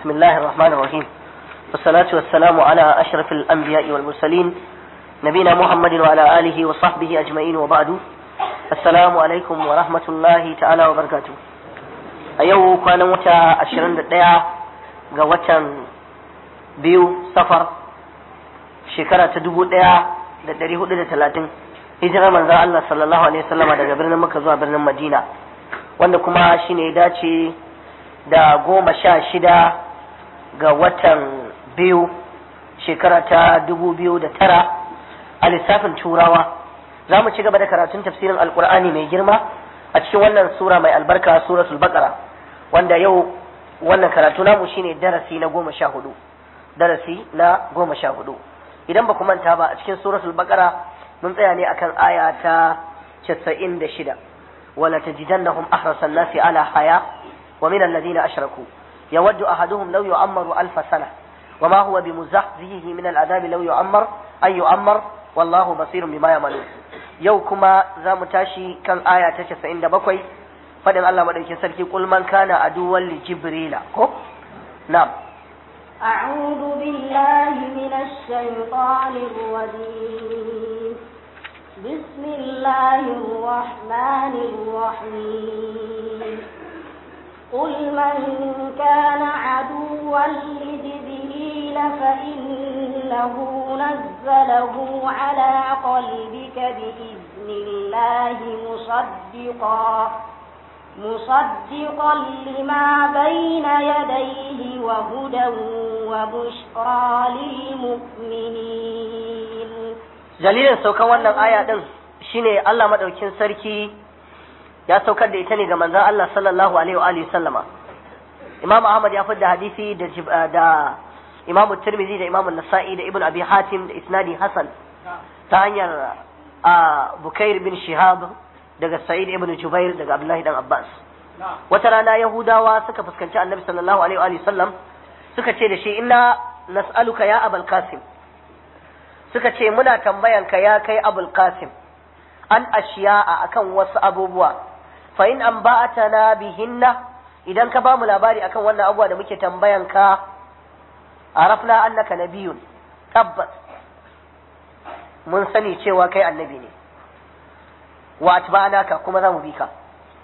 بسم الله الرحمن الرحيم والصلاة والسلام على أشرف الأنبياء والمرسلين نبينا محمد وعلى آله وصحبه أجمعين وبعد السلام عليكم ورحمة الله تعالى وبركاته أيوه كان متى أشرن دقيقة قوة بيو سفر شكرا تدبو دقيقة da ɗari hudu da talatin hijirar manzan Allah sallallahu alaihi wasallama daga birnin Makka zuwa birnin Madina wanda kuma shine dace da goma sha shida ga watan biyu shekara ta dubu biyu da tara a lissafin turawa za mu ci gaba da karatun tafsirin alkur'ani mai girma a cikin wannan sura mai albarka suratul baqara wanda yau wannan karatu namu shine darasi na goma sha hudu darasi na goma sha hudu idan ba ku manta ba a cikin suratul baqara mun tsaya ne akan aya ta 96 wala tajidannahum ahrasan nasi ala haya wa min alladhina ashraku yawaddu ahaduhum law yu'ammaru alf sana وما هو بمزحزحه من العذاب لو يعمر أي يعمر والله بصير بما يعملون يو كما زام تاشي كان آية تشس عند بكوي فدن الله مدرك سركي قل من كان عدوا لجبريل كو نعم أعوذ بالله من الشيطان الرجيم بسم الله الرحمن الرحيم قل من كان عدوا لجبريل فإنه نزله على قلبك بإذن الله مصدقا مصدقا لما بين يديه وهدى وبشرى للمؤمنين dalilin saukan wannan aya din shine Allah madaukin sarki ya saukar da ita ne ga manzon Allah sallallahu alaihi wa alihi sallama Imam Ahmad ya fadda hadisi da da Imam Tirmidhi da Imam Nasa'i da Ibn Abi Hatim da isnadi Hasan ta hanyar Bukair bin Shihab daga Sa'id ibn Jubair daga Abdullahi dan Abbas wata rana Yahudawa suka fuskanci Annabi sallallahu alaihi wa sallam suka ce da shi inna nas'aluka ya Abul Qasim suka ce muna tambayanka ya kai Abul Qasim an ashiya'a akan wasu abubuwa fa in an ba'atana bihinna idan ka bamu labari akan wannan abubuwa da muke tambayanka arafna annaka nabiyun tabbas mun sani cewa kai annabi ne wa atba'naka kuma za mu bi ka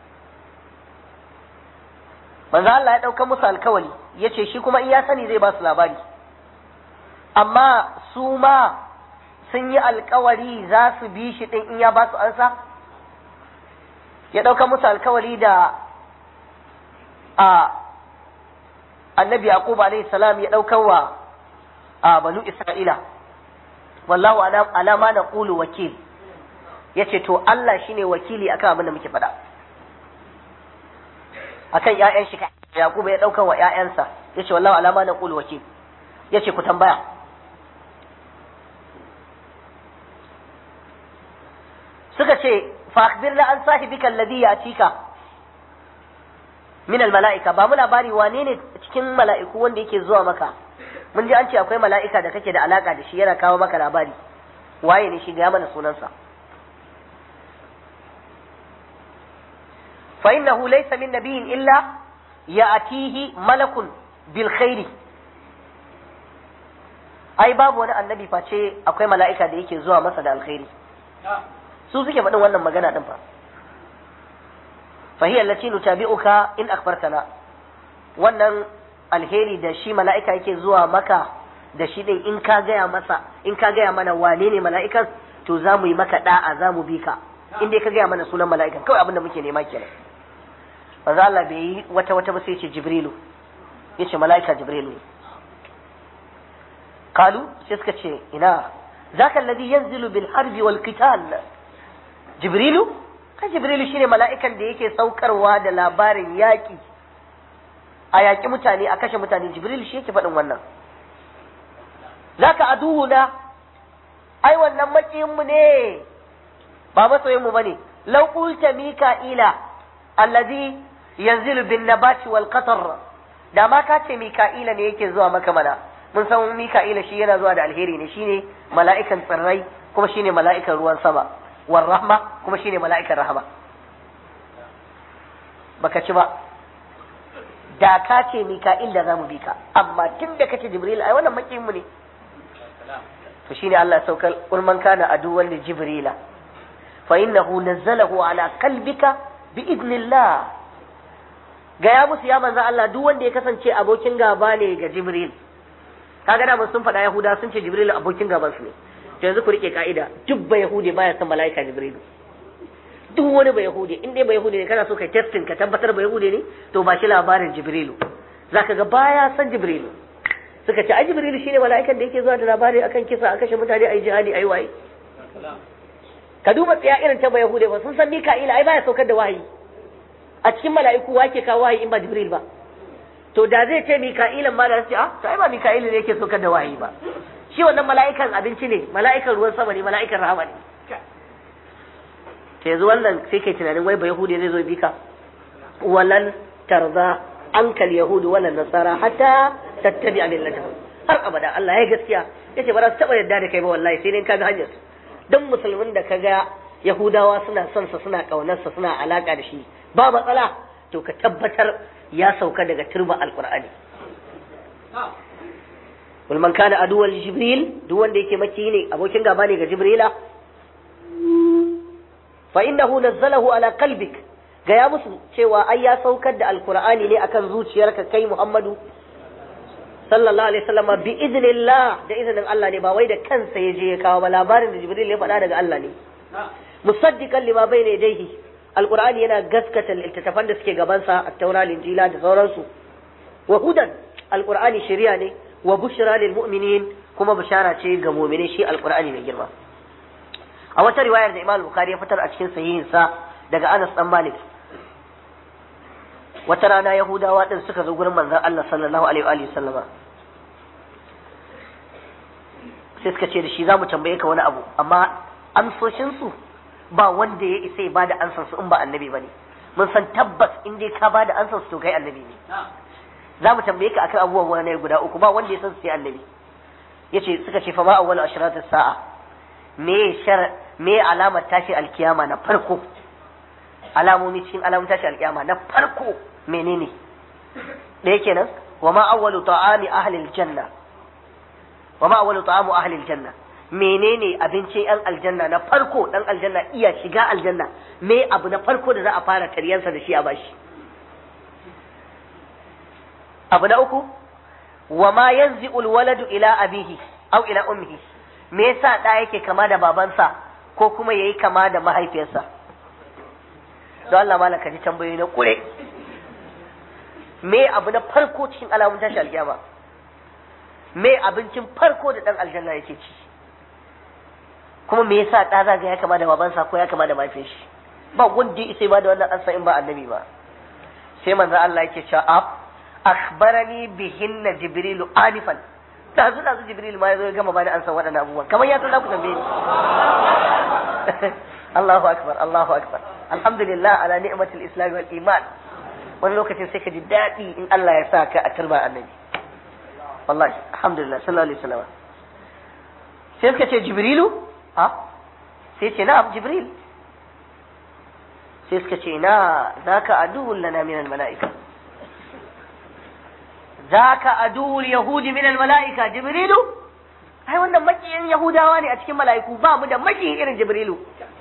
manzo Allah ya dauka musu alkawali yace shi kuma in ya sani zai ba su labari amma su ma sun yi alkawari za su bi shi din in ya ba su ansa ya dauka musu alkawari da a annabi yaqub alayhi salam ya dauka wa a banu isra'ila wallahu ala ma naqulu wakil ya ce to Allah shine wakili akan abin da muke faɗa akan ƴaƴan shi Yakubu ya ɗaukan wa ƴaƴansa ya ce wallahu alama na ƙulu wakil ya ce ku tambaya suka ce fa akhbirna an sahibika alladhi yatika min almalaika ba mu labari wane ne cikin mala'iku wanda yake zuwa maka mun ji an ce akwai mala'ika da kake da alaka da shi yana kawo maka labari waye ne shi ga mana sunansa فإنه ليس من نبي إلا يأتيه ملك بالخير ai babu wani annabi face akwai mala'ika da yake zuwa masa da alkhairi su suke faɗin wannan magana ɗin fa fahiyar lati nutabi'uka in akbartana wannan alheri da shi mala'ika yake zuwa maka da shi ɗin in ka gaya masa in ka gaya mana wane ne mala'ikan to za mu yi maka da'a za mu bi ka in dai ka gaya mana sunan mala'ikan kawai abin da muke nema kenan manzo Allah bai yi wata wata ba sai ce Jibrilu yace mala'ika Jibrilu ne kalu sai suka ce ina zaka alladhi yanzilu bil harbi wal qital Jibrilu ka Jibrilu shine mala'ikan da yake saukarwa da labarin yaki a yaki mutane a kashe mutane Jibrilu shi yake faɗin wannan zaka aduhuna ai wannan makiyin mu ne ba masoyin mu bane law qulta mika'ila allazi yanzilu bin nabati wal qatar da ma ka ce mika'ila ne yake zuwa maka mana mun san mika'ila shi yana zuwa da alheri ne shine mala'ikan tsirrai kuma shine mala'ikan ruwan sama war rahma kuma shine mala'ikan rahama baka ci ba da ka ce mika'il da zamu bi ka amma tun da kace jibril ai wannan makiyin mu ne to shine Allah ya saukar qul man kana aduwwan li jibrila fa innahu nazzalahu ala qalbika bi idnillah gaya musu ya manzo Allah duk wanda ya kasance abokin gaba ne ga jibril kaga da sun faɗa yahuda sun ce jibril abokin gaban su ne to yanzu ku rike ka'ida duk ba yahudi baya son mala'ika jibril duk wani ba yahudi in dai ba yahudi ne kana so kai testing ka tabbatar ba yahudi ne to ba shi labarin jibrilu zaka ga baya san jibrilu suka ce ai jibrilu shine mala'ikan da yake zuwa da labari akan kisa a kashe mutane ai jihadi ai waye ka duba tsaya irin ta ba yahudi ba sun san mika'ila ai baya saukar da wahayi a cikin mala'iku wake kawo wahayi in ba jibril ba to da zai ce mika'ilan ma da su ce ah to ai ba mika'ila ne yake saukar da wahayi ba shi wannan mala'ikan abinci ne mala'ikan ruwan sama ne mala'ikan rahama ne ta yanzu wannan sai kai tunanin wai ba yahudi zai zo bi ka walan tarza ankal yahudu walan nasara hatta tattabi a millata har abada Allah ya gaskiya yace ba za su taba yarda da kai ba wallahi sai dai kaga hanyar dan musulmin da kaga yahudawa suna son sa suna kaunar sa suna alaka da shi ba matsala to ka tabbatar ya sauka daga turba alqur'ani wal man kana aduwal jibril duk wanda yake maki ne abokin gaba ne ga jibrila fa innahu nazzalahu ala qalbik ga ya musu cewa ai ya saukar da alqur'ani ne akan zuciyarka kai muhammadu sallallahu alaihi wasallam bi idnillah da izinin Allah ne ba wai da kansa ya je ya kawo ba labarin da jibril ya faɗa daga Allah ne musaddiqan lima bayna yadayhi alqur'ani yana gaskata littattafan da suke gabansa at-taura injila da sauransu wa hudan alqur'ani shari'a ne wa bushra lil mu'minin kuma bishara ce ga mu'mini shi alqur'ani mai girma a wata riwayar da Imam Bukhari ya fitar a cikin sahihin sa daga Anas dan Malik wata rana Yahudawa din suka zo gurin manzon Allah sallallahu alaihi wa sallama sai suka ce da shi zamu tambaye ka wani abu amma amsoshin su ba wanda ya isa ya bada ansar su in ba annabi bane mun san tabbas in dai ka bada ansar su to kai annabi ne za mu tambaye ka akan abubuwan wani guda uku ba wanda ya san su sai annabi yace suka ce fa ma awwalu ashratis sa'a me shar me alamar tashi alkiyama na farko alamomi cikin alamun tashi alkiyama na farko menene da yake nan wa ma awwalu ta'ami ahli aljanna wa ma awwalu ta'amu ahli aljanna menene abincin yan aljanna na farko dan aljanna iya shiga aljanna me abu na farko da za a fara taryansa da shi a bashi abu na uku wa ma yanzi'u alwaladu ila abihi aw ila ummihi me yasa da yake kama da babansa ko kuma yayi kama da mahaifiyarsa don Allah malaka ji tambayoyi na kure me abu na farko cikin alamun tashi alkiyama me abincin farko da dan aljanna yake ci kuma me yasa da zaga ya kama da babansa ko ya kama da mahaifiyar shi ba wanda ya ba da wannan ansa in ba annabi ba sai manzo Allah yake cewa ab akhbarani bihinna jibrilu anifan da zu da zu jibril ma yazo ya gama bani ansa waɗannan abubuwan kamar ya san za ku tambaye ni Allahu akbar Allahu akbar alhamdulillah ala ni'matil islam wal iman wani lokacin sai ka ji daɗi in Allah ya sa ka a turba annabi wallahi alhamdulillah sallallahu alaihi wasallam sai suka ce jibrilu ha sai ce na'am jibril sai suka ce na zaka aduwwun lana min al mala'ika zaka aduwwul yahudi min al mala'ika jibrilu ai wannan makiyin yahudawa ne a cikin mala'iku ba mu da makiyin irin jibrilu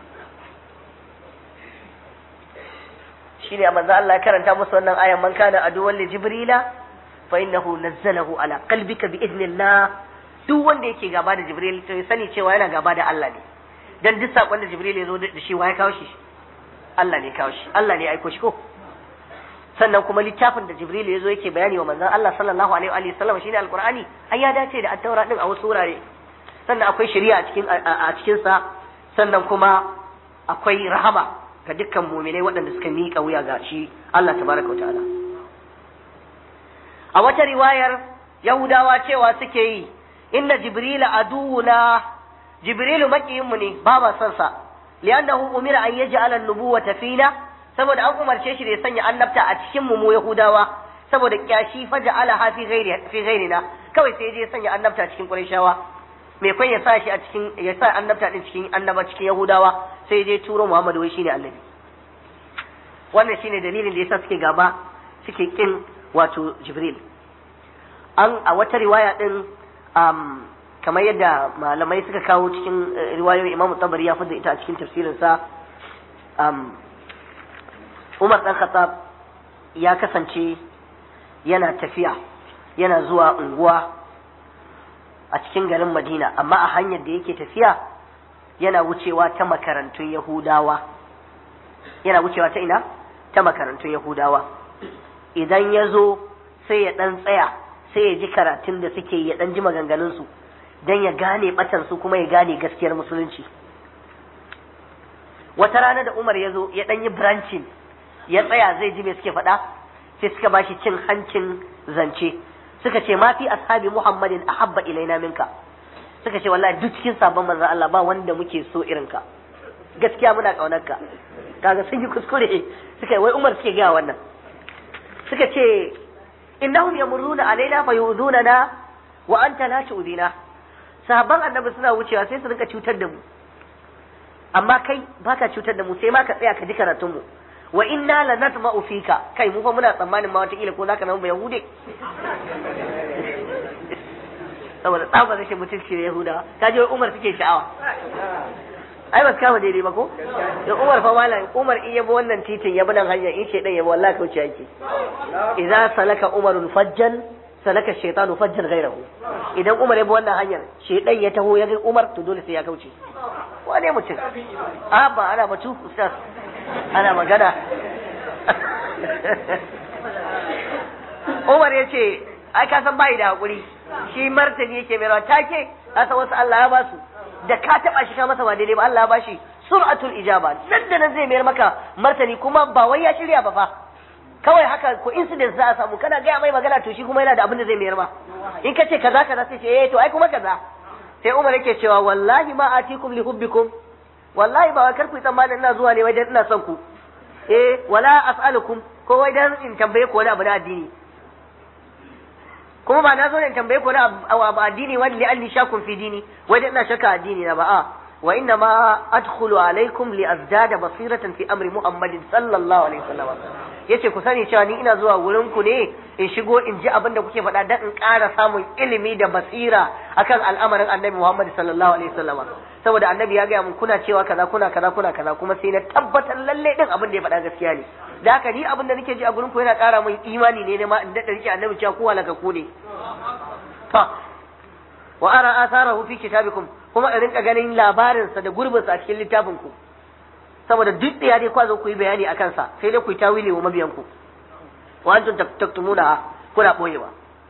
shine manzo Allah ya karanta musu wannan ayan man kana aduwwan li jibrila fa innahu nazzalahu ala qalbika bi idnillah duk wanda yake gaba da jibril to ya sani cewa yana gaba da Allah ne dan duk sakon da jibril ya zo da shi wa ya kawo shi Allah ne kawo shi Allah ne ya aiko shi ko sannan kuma littafin da jibril ya zo yake bayani wa manzon Allah sallallahu alaihi wa sallam shine alqur'ani ai ya dace da at-taura din a wasu wurare sannan akwai shari'a a cikin a cikin sa sannan kuma akwai rahama ga dukkan muminai waɗanda suka miƙa wuya ga shi Allah tabaraka ta'ala a wata riwayar yahudawa cewa suke yi inna jibrila aduwuna jibrilu makiyinmu ne ba ma son sa li'annahu umira an yaj'ala an-nubuwata fina saboda an umarce shi da ya sanya annabta a cikin mu mu yahudawa saboda kyashi faja'ala ha fi ghairi fi ghairina kawai sai je sanya annabta cikin qurayshawa me kun ya sa shi a cikin ya sa annabta din cikin annaba cikin yahudawa sai je turo muhammadu wai shine annabi wannan shine dalilin da yasa suke gaba suke kin wato jibril an a wata riwaya din um, kamar yadda malamai suka kawo cikin riwayoyin imamu tabari ya fada ita a cikin tafsirinsa um, umar dan khattab ya kasance yana tafiya yana zuwa unguwa a cikin garin madina amma a hanyar da yake tafiya yana wucewa ta makarantun yahudawa yana wucewa ta ina ta makarantun yahudawa idan ya zo sai ya ɗan tsaya sai ya ji karatun da suke ya ɗan ji maganganunsu don ya gane batansu kuma ya gane gaskiyar musulunci wata rana da umar ya zo ya ɗan yi branching ya tsaya zai ji me suke faɗa sai suka ba shi cin hancin zance suka ce ma fi ashabi muhammadin ahabba ilaina minka suka ce wallahi duk cikin sabon manzon Allah ba wanda muke so irin ka gaskiya muna kaunar ka kaga sun yi kuskure suka wai umar suke gaya wannan suka ce innahum yamurruna alaina fayudunana wa anta la tu'dina sahabban annabi suna wucewa sai su rinka cutar da mu amma kai baka cutar da mu sai ma ka tsaya ka ji karatun mu wa inna la natma'u fika kai mu fa muna tsammanin ma wata kila ko zaka zama yahude saboda tsaba rashin mutunci da yahudawa ta je umar suke sha'awa ai ba su kama daidai ba ko da umar fa malam umar in yabo wannan titin yabo nan hanya in shedan yabo wallahi kauce yake idza salaka umarun fajjan salaka shaytanu fajjan ghayrahu idan umar yabo wannan hanyar shedan ya taho ya ga umar to dole sai ya kauce wane mutum a ba ana batu ustaz ana magana umar ya ce ai ka san bai da hakuri shi martani yake mai rawa take kasa wasu Allah ya basu da ka taba shi ka masa ba daidai ba Allah ya bashi sur'atul ijaba nan da nan zai mayar maka martani kuma ba wai ya shirya ba fa kawai haka ko incident za a samu kana gaya mai magana to shi kuma yana da abin da zai mayar ma in ka ce kaza kaza sai ce eh to ai kuma kaza sai Umar yake cewa wallahi ma atikum li hubbikum wallahi ba kar ku tsammanin ina zuwa ne wai dan ina son ku eh wala as'alukum ko wai dan in tambaye ku wani abu na addini kuma ba na zo ne in tambaye ku wani abu addini wani li anni shakun fi dini wai dan ina shakka addini na ba a wa inna ma adkhulu alaikum li azdada basiratan fi amri muhammadin sallallahu alaihi wasallam yace ku sani cewa ni ina zuwa wurin ku ne in shigo in ji abin da kuke faɗa dan in ƙara samun ilimi da basira akan al'amarin annabi muhammad sallallahu alaihi wasallam saboda annabi ya gaya mun kuna cewa kaza kuna kaza kuna kaza kuma sai na tabbatar lalle din abin da ya faɗa gaskiya ne da haka ni abin da nake ji a gurin ku yana ƙara min imani ne ne ma in daɗa rike annabi cewa ku halaka ku ne to wa ara atharahu fi kitabikum kuma in rinka ganin labarinsa da gurbinsa a cikin littafin ku saboda duk da ya dai kwazo ku yi bayani a kansa sai dai ku yi tawili wa mabiyan ku wa antum taktumuna kuna boyewa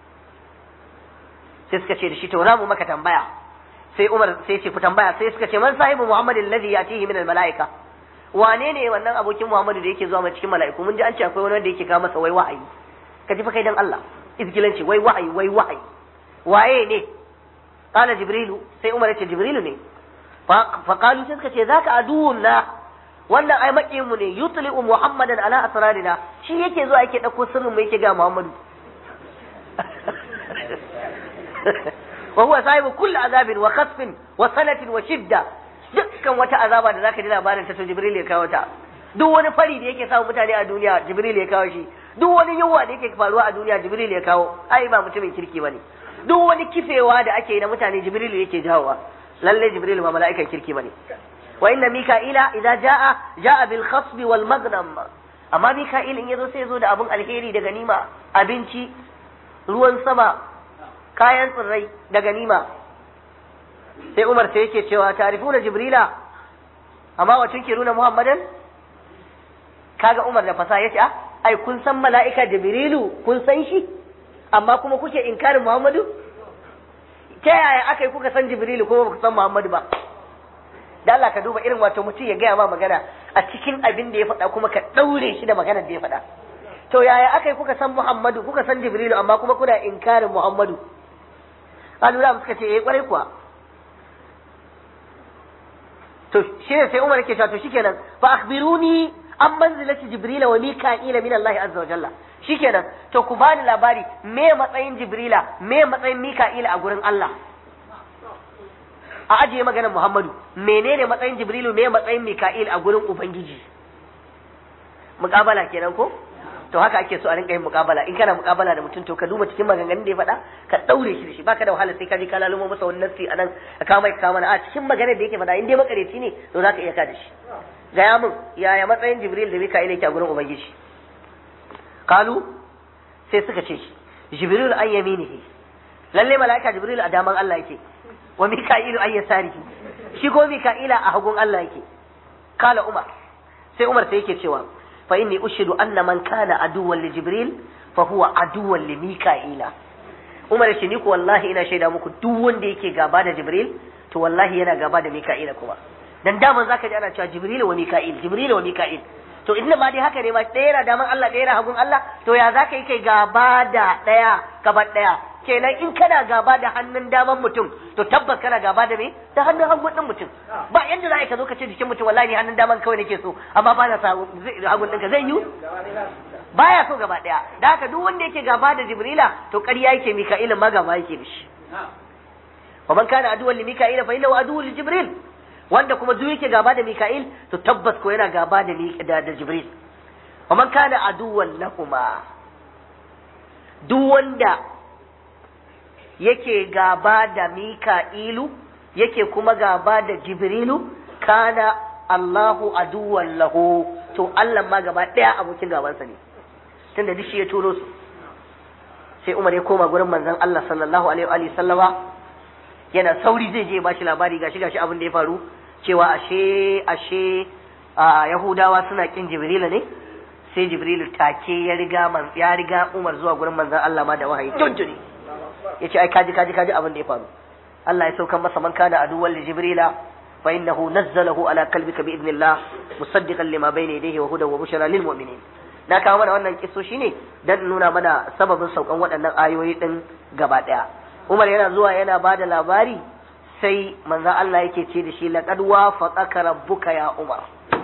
sai suka ce da shi to za mu maka tambaya sai Umar sai ce ku tambaya sai suka ce man sahibu Muhammadin alladhi yatihi min almalaika wane ne wannan abokin Muhammadu da yake zuwa mai cikin mala'iku mun ji an ce akwai wani wanda yake kawo masa wai wahayi ka ji fa kai dan Allah izgilanci wai wahayi wai wahayi waye ne qala jibrilu sai Umar ya ce jibrilu ne fa qalu sai suka ce zaka aduwun na wannan ai makiyin mu ne yutli'u muhammadan ala asrarina shi yake zuwa yake dauko sirrin mu yake ga Muhammadu وهو صاحب كل عذاب وخسف وسنة وشدة dukkan wata azaba da zaka ji labarin ta to Jibril ya kawo ta duk wani fari da yake samu mutane a duniya Jibril ya kawo shi duk wani yunwa da yake faruwa a duniya Jibril ya kawo ai ba mutumin kirki bane duk wani kifewa da ake yi na mutane Jibril yake jawowa lalle Jibril ba mala'ikan kirki bane wa inna mika'ila idza jaa jaa bil khasb wal maghnam amma mika'il in yazo sai yazo da abun alheri da ganima abinci ruwan sama kayan tsirrai da ganima sai Umar sai yake cewa tarifuna Jibrila amma wa tunkiruna Muhammadan kaga Umar da fasa yace ah ai kun san mala'ika Jibrilu kun san shi amma kuma kuke inkarin Muhammadu ta yaya aka yi kuka san Jibrilu kuma ba ku san Muhammadu ba da Allah ka duba irin wato mutum ya gaya ma magana a cikin abin da ya faɗa kuma ka ɗaure shi da maganar da ya faɗa to yaya aka yi kuka san Muhammadu kuka san Jibrilu amma kuma kuna inkarin Muhammadu kalu da suka ce eh kwarai kuwa to shi ne sai Umar yake cewa to shikenan fa akhbiruni an manzilati Jibrila wa Mika'ila min Allah azza wa jalla shikenan to ku bani labari me matsayin Jibrila me matsayin Mika'ila a gurin Allah a ajiye maganar Muhammadu menene matsayin Jibrilu me matsayin Mika'il a gurin Ubangiji muƙabala kenan ko to haka ake so a rinka yin muƙabala in kana muƙabala da mutum to ka duba cikin maganganun da ya faɗa ka ɗaure shi da shi baka da wahala sai ka je ka lalumo masa wani nassi a nan ka kama ka kama a cikin maganar da yake faɗa in dai makareci ne to za ka iya ka da shi gaya min yaya matsayin jibril da mika'il yake a gurin ubangiji kalu sai suka ce jibril an yaminihi lalle mala'ika jibril a daman Allah yake wa mika'ilu an yasarihi shi ko mika'ila a hagun Allah yake kala umar sai umar sai yake cewa fa inni ushidu anna man kana aduwwan li jibril fa huwa aduwwan li mika'ila umar shi ni ko wallahi ina shaida muku duk wanda yake gaba da jibril to wallahi yana gaba da mika'ila kuma dan daman zaka ji ana cewa jibril wa mika'il jibril wa mika'il to inda ma dai haka ne ma ɗaya yana daman Allah ɗaya yana hagun Allah to ya zaka yi kai gaba da ɗaya gaba ɗaya kenan in kana gaba da hannun daman mutum to tabbas kana gaba da me da hannun hagun din mutum ba yanda za ka zo ka ce jikin mutum wallahi ni hannun daman kawai nake so amma ba na sa hagun ɗinka zai yi baya so gaba ɗaya da haka duk wanda yake gaba da jibrila to ƙarya yake mika'ilin ma gaba yake da shi wa man kana aduwwan li mika'ila fa innahu aduwwun li jibril wanda kuma duk yake gaba da mika'il to tabbas ko yana gaba da da, da jibril wa man kana aduwwan lahuma duk wanda yake gaba da mika'ilu yake kuma gaba da jibrilu kana Allahu aduwwan lahu to Allah ma gaba daya abokin gabansa ne tunda duk shi ya turo su sai Umar ya koma gurin manzon Allah sallallahu alaihi wa sallama yana sauri zai je ba shi labari gashi gashi abin da ya faru cewa ashe ashe a Yahudawa suna kin Jibrilu ne sai Jibrilu take ya riga man ya riga Umar zuwa gurin manzon Allah ma da wahayi tuntuni yace ai kaji kaji kaji abin da ya faru Allah ya saukan masa man kana aduwwan li Jibrila fa innahu nazzalahu ala qalbika bi idnillah musaddiqan lima bayna yadayhi wa hudan wa bushra lil mu'minin na kawo mana wannan kisso shine dan nuna mana sababin saukan waɗannan ayoyi din gaba daya Umar yana zuwa yana bada labari sai manzon Allah yake ce da shi laqad wafaqaka rabbuka ya Umar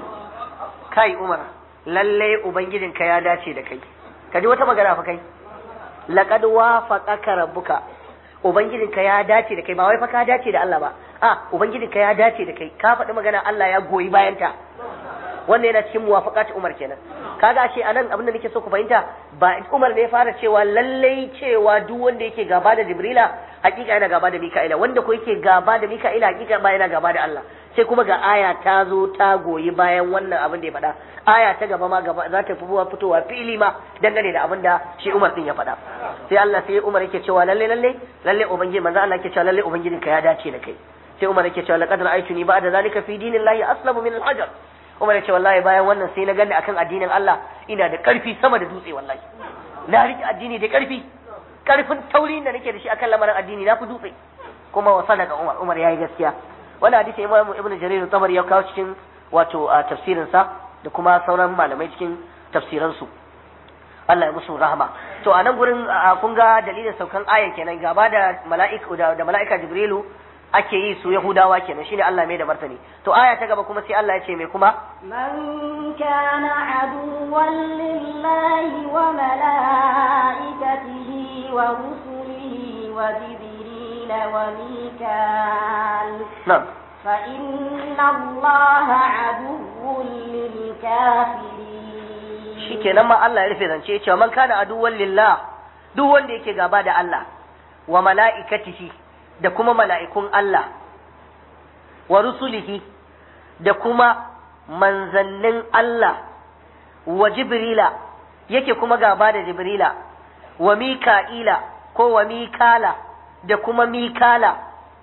kai Umar lalle ubangijinka ya dace da kai kaji wata magana fa kai laqad wafaqaka rabbuka ubangijinka ya dace da kai ba wai fa ka dace da Allah ba a ubangijinka ya dace da kai ka faɗi magana Allah ya goyi bayanta wannan yana cikin muwafaqat Umar kenan kaga ashe anan abin da nake so ku fahimta ba Umar ne ya fara cewa lallai cewa duk wanda yake gaba da Jibrila hakika yana gaba da Mika'ila wanda ko yake gaba da Mika'ila hakika ba yana gaba da Allah sai kuma ga aya ta zo ta goyi bayan wannan abin da ya faɗa aya ta gaba ma gaba za ta fi fitowa fili ma dangane da abin da shi Umar din ya faɗa sai Allah sai Umar yake cewa lalle lalle lalle ubangiji manzo Allah yake cewa lalle ubangijinka ya dace da kai sai Umar yake cewa laqad ra'aytuni ba'da zalika fi dinillahi aslamu min al-hajar Umar ya ce wallahi bayan wannan sai na gani akan addinin Allah ina da karfi sama da dutse wallahi na rike addini da karfi karfin taurin da nake da shi akan lamarin addini na fi dutse kuma wa sadaka Umar Umar yayi gaskiya wannan hadisi Imam Ibn Jarir Tabari ya kawo cikin wato tafsirin sa da kuma sauran malamai cikin tafsiran su Allah ya musu rahama to a nan gurin kun ga dalilin saukan ayan kenan gaba da mala'ika da mala'ika Jibrilu ake yi su Yahudawa kenan shine Allah mai da martani to aya ta gaba kuma sai Allah ya ce mai kuma man kana aduwwan lillahi wa malaikatihi wa rusulihi wa jibril wa mikal na'am fa inna allaha aduwwun lil kafirin shikenan ma Allah ya rufe zance cewa man kana aduwwan lillah duk wanda yake gaba da Allah wa mala'ikatihi da kuma mala'ikun Allah, wa rusulihi da kuma manzannin Allah, wa Jibrila, yake kuma gaba da Jibrila, wa Mika'ila ko wa Mikala da kuma Mikala.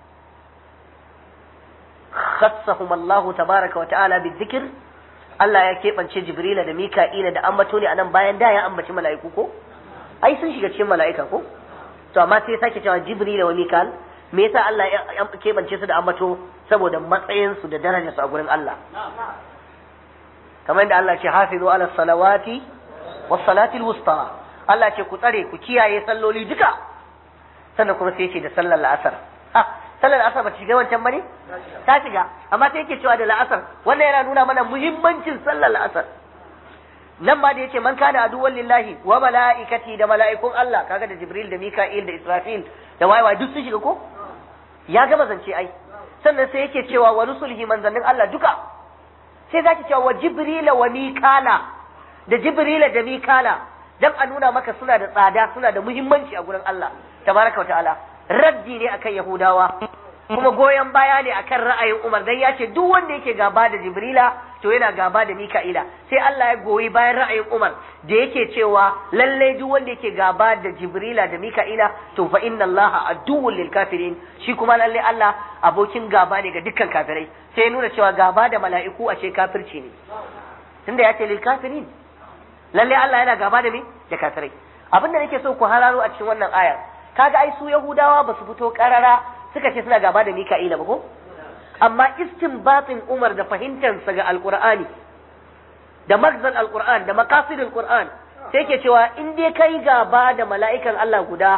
Khassahum Allahu tabaraka wa ta'ala bi zikir Allah ya keɓance Jibrila da Mika'ila da ambato ne a nan bayan da ya ambaci mala'iku ko? Ai sun shiga cikin mala'ika ko? To amma sai sake cewa Jibrila wa Mikal me yasa Allah ya keɓance su da ambato saboda matsayinsu da darajarsu a gurin Allah kamar yadda Allah ce hafizu ala salawati was salati wusta Allah ce ku tsare ku kiyaye salloli duka sannan kuma sai ce da sallar la'asar ha sallar la'asar ba ta shiga wancan bane ta shiga amma sai yake cewa da la'asar wannan yana nuna mana muhimmancin sallar la'asar nan ma da yace man kana aduwwan lillahi wa mala'ikati da mala'ikun Allah kaga da Jibril da Mika'il da Israfil da wayewa duk sun shiga ko ya gama zance ai sannan sai yake cewa wa rusulhi manzannin Allah duka sai zaki cewa wa jibrila wa mikala da jibrila da mikala dan a nuna maka suna da tsada suna da muhimmanci a gurin Allah tabaraka wa ta'ala raddi ne akan yahudawa kuma goyon baya ne akan ra'ayin Umar dan ya ce duk wanda yake gaba da Jibrila to yana gaba da Mika'ila sai Allah ya goyi bayan ra'ayin Umar da yake cewa lalle duk wanda yake gaba da Jibrila da Mika'ila to fa inna Allaha aduwwul lil kafirin shi kuma lalle Allah abokin gaba ne ga dukkan kafirai sai ya nuna cewa gaba da mala'iku ashe kafirci ne tunda ya ce lil kafirin lalle Allah yana gaba da me da kafirai abin da nake so ku hararo a cikin wannan ayar kaga ai su Yahudawa ba su fito karara suka ce suna gaba da Mika'ila ba ko amma istinbatin Umar da fahimtarsa ga Alqur'ani da magzal Alqur'an da maqasidul Qur'an sai ke cewa in dai kai gaba da mala'ikan Allah guda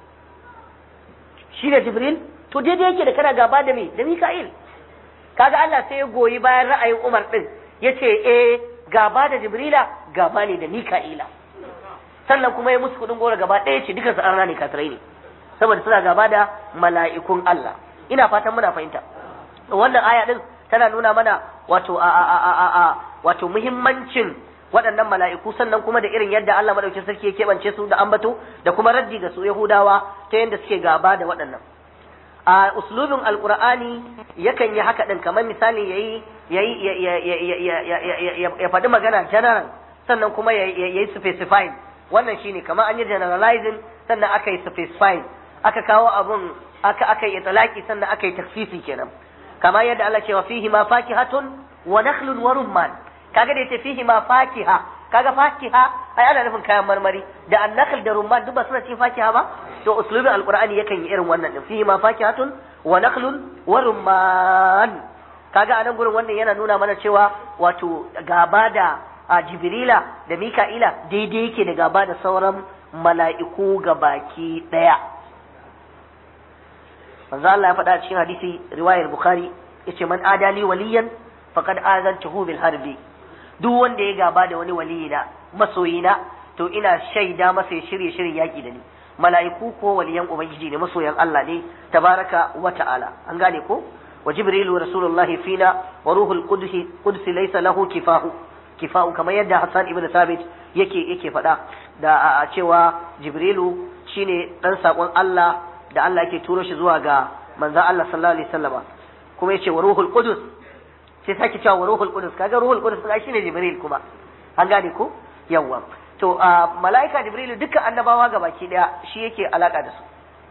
shi da Jibril to daidai yake da kana gaba da me da Mika'il kaga Allah sai ya goyi bayan ra'ayin Umar din yace eh gaba da Jibrila gaba ne da Mika'ila sannan kuma ya musu kudin gora gaba ɗaya ce dukansu an rane kafirai ne saboda suna gaba da mala'ikun Allah ina fatan muna fahimta wannan aya din tana nuna mana wato a a a a a wato muhimmancin waɗannan mala'iku sannan kuma da irin yadda Allah madaukakin sarki ya keɓance su da ambato da kuma raddi ga su Yahudawa ta yadda suke gaba da waɗannan a uslubin alqur'ani yakan yi haka din kamar misali yayi yayi ya faɗi magana general sannan kuma yayi specifying wannan shine kamar an yi generalizing sannan aka yi specifying aka kawo abun aka aka yi talaki sannan aka yi takfifi kenan kamar yadda Allah ce wa fihi ma fakihatun wa nakhlun wa rumman kaga da yace fihi ma fakiha kaga fakiha ai ana nufin kayan marmari da annakhl da rumman duk ba suna cikin fakiha ba to uslubin alqur'ani yakan yi irin wannan din fihi ma fakihatun wa nakhlun wa rumman kaga anan gurin wannan yana nuna mana cewa wato gaba da a jibrila da mika'ila daidai yake da gaba da sauran mala'iku ga baki ɗaya manzo Allah ya faɗa cikin hadisi riwayar bukhari yace man adali waliyan faqad azantuhu bil harbi duk wanda ya gaba da wani waliyina masoyina to ina shaida masa ya shirye shirin yaki da ni mala'iku ko waliyan ubangiji ne masoyan Allah ne tabaraka wa ta'ala an gane ko wa jibrilu rasulullahi fina wa ruhul qudus qudus laysa lahu kifahu kifa'u kamar yadda Hassan ibn Thabit yake yake faɗa da a cewa Jibrilu shine dan sakon Allah da Allah yake turo shi zuwa ga manzon Allah sallallahu alaihi wasallama kuma yace wa ruhul qudus sai sake cewa wa ruhul qudus kaga ruhul qudus ai shine Jibril kuma an gane ko yawa to malaika Jibrilu dukkan annabawa ga baki daya shi yake alaka da su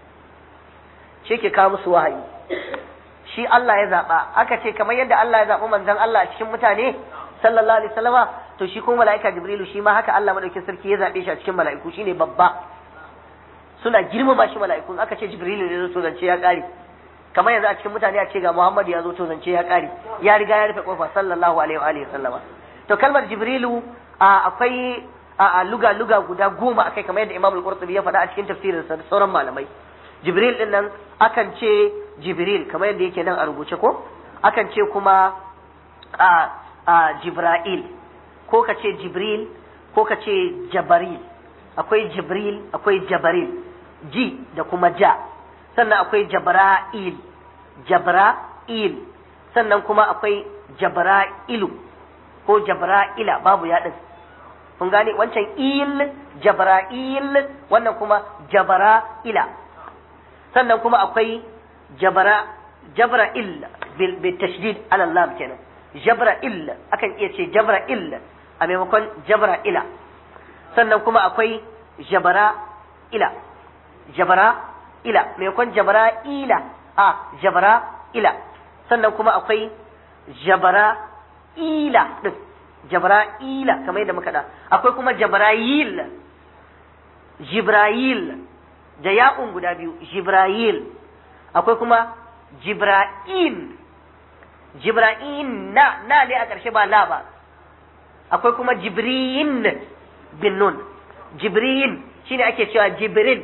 shi yake kawo musu wahayi shi Allah ya zaba aka ce kamar yadda Allah ya zabi manzon Allah a cikin mutane sallallahu alaihi wasallama to shi kuma mala'ika jibrilu shi ma haka Allah madaukakin sarki ya zabe shi a cikin mala'iku shine babba suna girmama shi mala'iku aka ce jibrilu ne zo zance ya kare kamar yanzu a cikin mutane a ce ga Muhammad ya zo to zance ya kare ya riga ya rufe kofa sallallahu alaihi wa alihi wasallama to kalmar jibrilu akwai a luga luga guda goma akai kamar yadda Imam al-Qurtubi ya faɗa a cikin tafsirinsa da sauran malamai jibril din nan akan ce jibril kamar yadda yake nan a rubuce ko akan ce kuma a a Jibra'il ko ka ce Jibril ko ka ce Jabaril akwai Jibril akwai Jabaril ji da kuma ja sannan akwai Jabra'il Jabra'il sannan kuma akwai Jabra'ilu ko Jabra'ila babu yaɗin kun gane wancan il Jabra'il wannan kuma Jabra'ila sannan kuma akwai Jabra Jabra'il bil tashdid ala lam kenan jabra'il akan iya ce jabra'il a maimakon jabra'ila sannan kuma akwai jabara'ila jabara'ila maimakon jabara'ila a jabara'ila sannan kuma akwai jabara'ila din jabara'ila kamar yadda muka da akwai kuma jabra'il jibra'il da ya'un guda biyu jibra'il akwai kuma jibra'il jibra'in na na ne a ƙarshe ba la ba akwai kuma jibrin bin nun jibrin shine ake cewa jibrin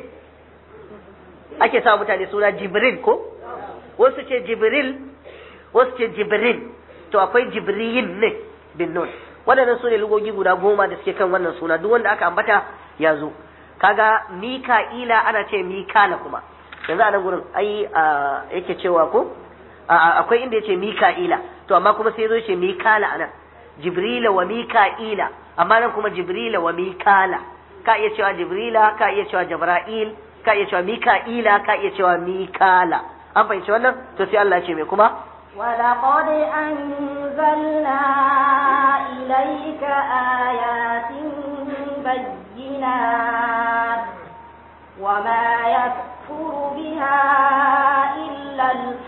ake sa mutane suna jibrin ko wasu ce jibril wasu ce jibrin to akwai jibrin ne bin nun waɗannan su ne lugogi guda goma da suke kan wannan suna duk wanda aka ambata ya zo kaga mika'ila ana ce mikala kuma yanzu a nan gurin ai yake cewa ko akwai inda yace mika'ila to amma kuma sai zo yace mikala anan jibrila wa mika'ila amma nan kuma jibrila wa mikala ka iya cewa jibrila ka iya cewa jabra'il ka iya cewa mika'ila ka iya cewa mikala an fahimci wannan to sai Allah ya ce me kuma ولقد أنزلنا إليك آيات بينات وما يكفر بها إلا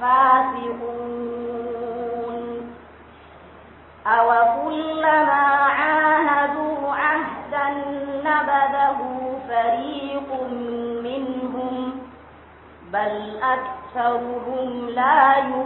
الفاسقون أو كلما عاهدوا عهدا نبذه فريق منهم بل أكثرهم لا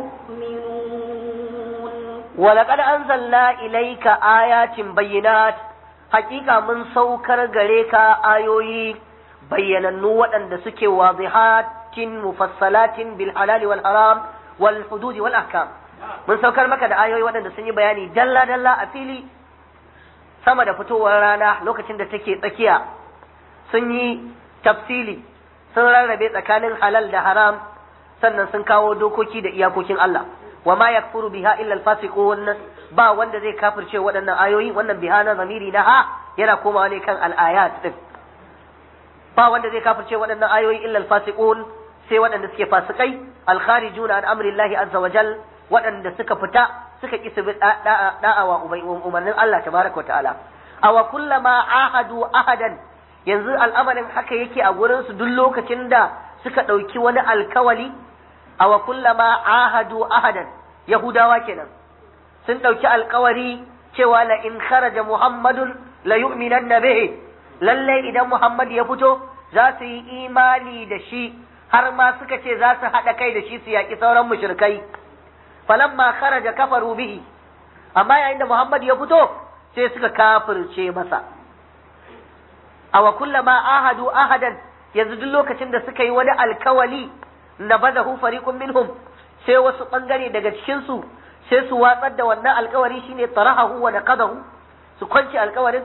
يؤمنون ولقد أنزلنا إليك آيات بينات حقيقة من سوكر غريك آيوي بيننو وأن سكي واضحات مفصلات بالحلال والحرام والحدود والأحكام mun saukar maka da ayoyi waɗanda sun yi bayani dalla-dalla a fili sama da fitowar rana lokacin da take tsakiya sun yi tafsili sun rarrabe tsakanin halal da haram sannan sun kawo dokoki da iyakokin Allah wa ma yakfuru biha illa al-fasiqun ba wanda zai kafirce waɗannan ayoyi wannan biha na zamiri na ha yana komawa ne kan al-ayat din ba wanda zai kafirce waɗannan ayoyi illa al-fasiqun sai waɗanda suke fasikai al-kharijuna an amri Allah azza wa jal waɗanda suka fita suka ki su bi da'awa umarnin Allah tabaraka wa ta'ala awa kullama ahadu ahadan yanzu al'amarin haka yake a gurin su duk lokacin da suka ɗauki wani alkawali awa kullama ahadu ahadan yahudawa kenan sun ɗauki alkawari cewa la in kharaja muhammadun la yu'minanna bihi lalle idan muhammad ya fito za su yi imani da shi har ma suka ce za su haɗa kai da shi su yaƙi sauran mushrikai falamma kharaja kafaru bihi amma yayin da muhammad ya fito sai suka kafirce masa awa kullama ahadu ahadan yanzu duk lokacin da suka yi wani alkawali na badahu fariqun minhum sai wasu bangare daga cikin su sai su watsar da wannan alkawari shine tarahahu wa naqadahu su kwanci alkawarin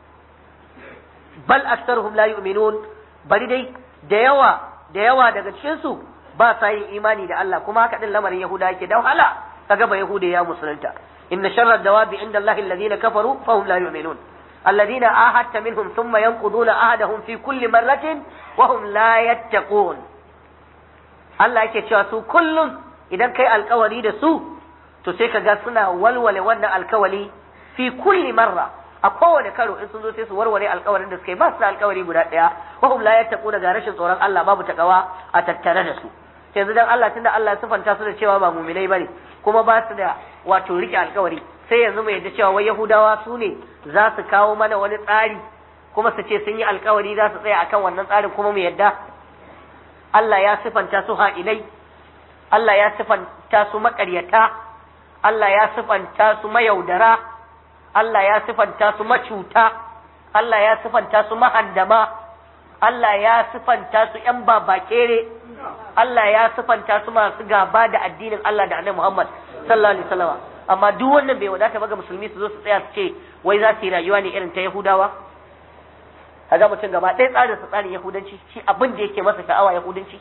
bal aktharuhum la yu'minun bari dai da yawa da yawa daga cikin su ba sa yin imani da Allah kuma haka din lamarin yahuda yake da wahala kaga ba yahuda ya musulunta inna sharra dawabi inda Allah alladhina kafaru fahum la yu'minun الذين عاهدت منهم ثم ينقضون عهدهم في كل مرة وهم لا يتقون Allah yake cewa su kullum idan kai alkawari da su to sai ka ga suna walwale wannan alkawari fi kulli marra a kowane karo in sun zo sai su warware alkawarin da suka yi ba su da alkawari guda ɗaya wa hum la yattaquna ga rashin tsoron Allah babu takawa a tattare da su yanzu dan Allah tunda Allah ya sifanta su da cewa ba mu'minai bane kuma ba su da wato rike alkawari sai yanzu mu yadda cewa wai Yahudawa su ne za su kawo mana wani tsari kuma su ce sun yi alkawari za su tsaya akan wannan tsarin kuma mu yadda Allah ya sifanta su ha'ilai Allah ya sifanta su maƙaryata Allah ya sifanta su mayaudara Allah ya sifanta su macuta Allah ya sifanta su mahandama Allah ya sifanta su ƴan babakere Allah ya sifanta su masu gaba da addinin Allah da Annabi Muhammad sallallahu alaihi wasallam amma duk wannan bai wadata ba ga musulmi su zo su tsaya su ce wai za su yi rayuwa ne irin ta Yahudawa kaga mutum gaba ɗaya tsarin sa tsarin Yahudanci shi abin da yake masa sha'awa Yahudanci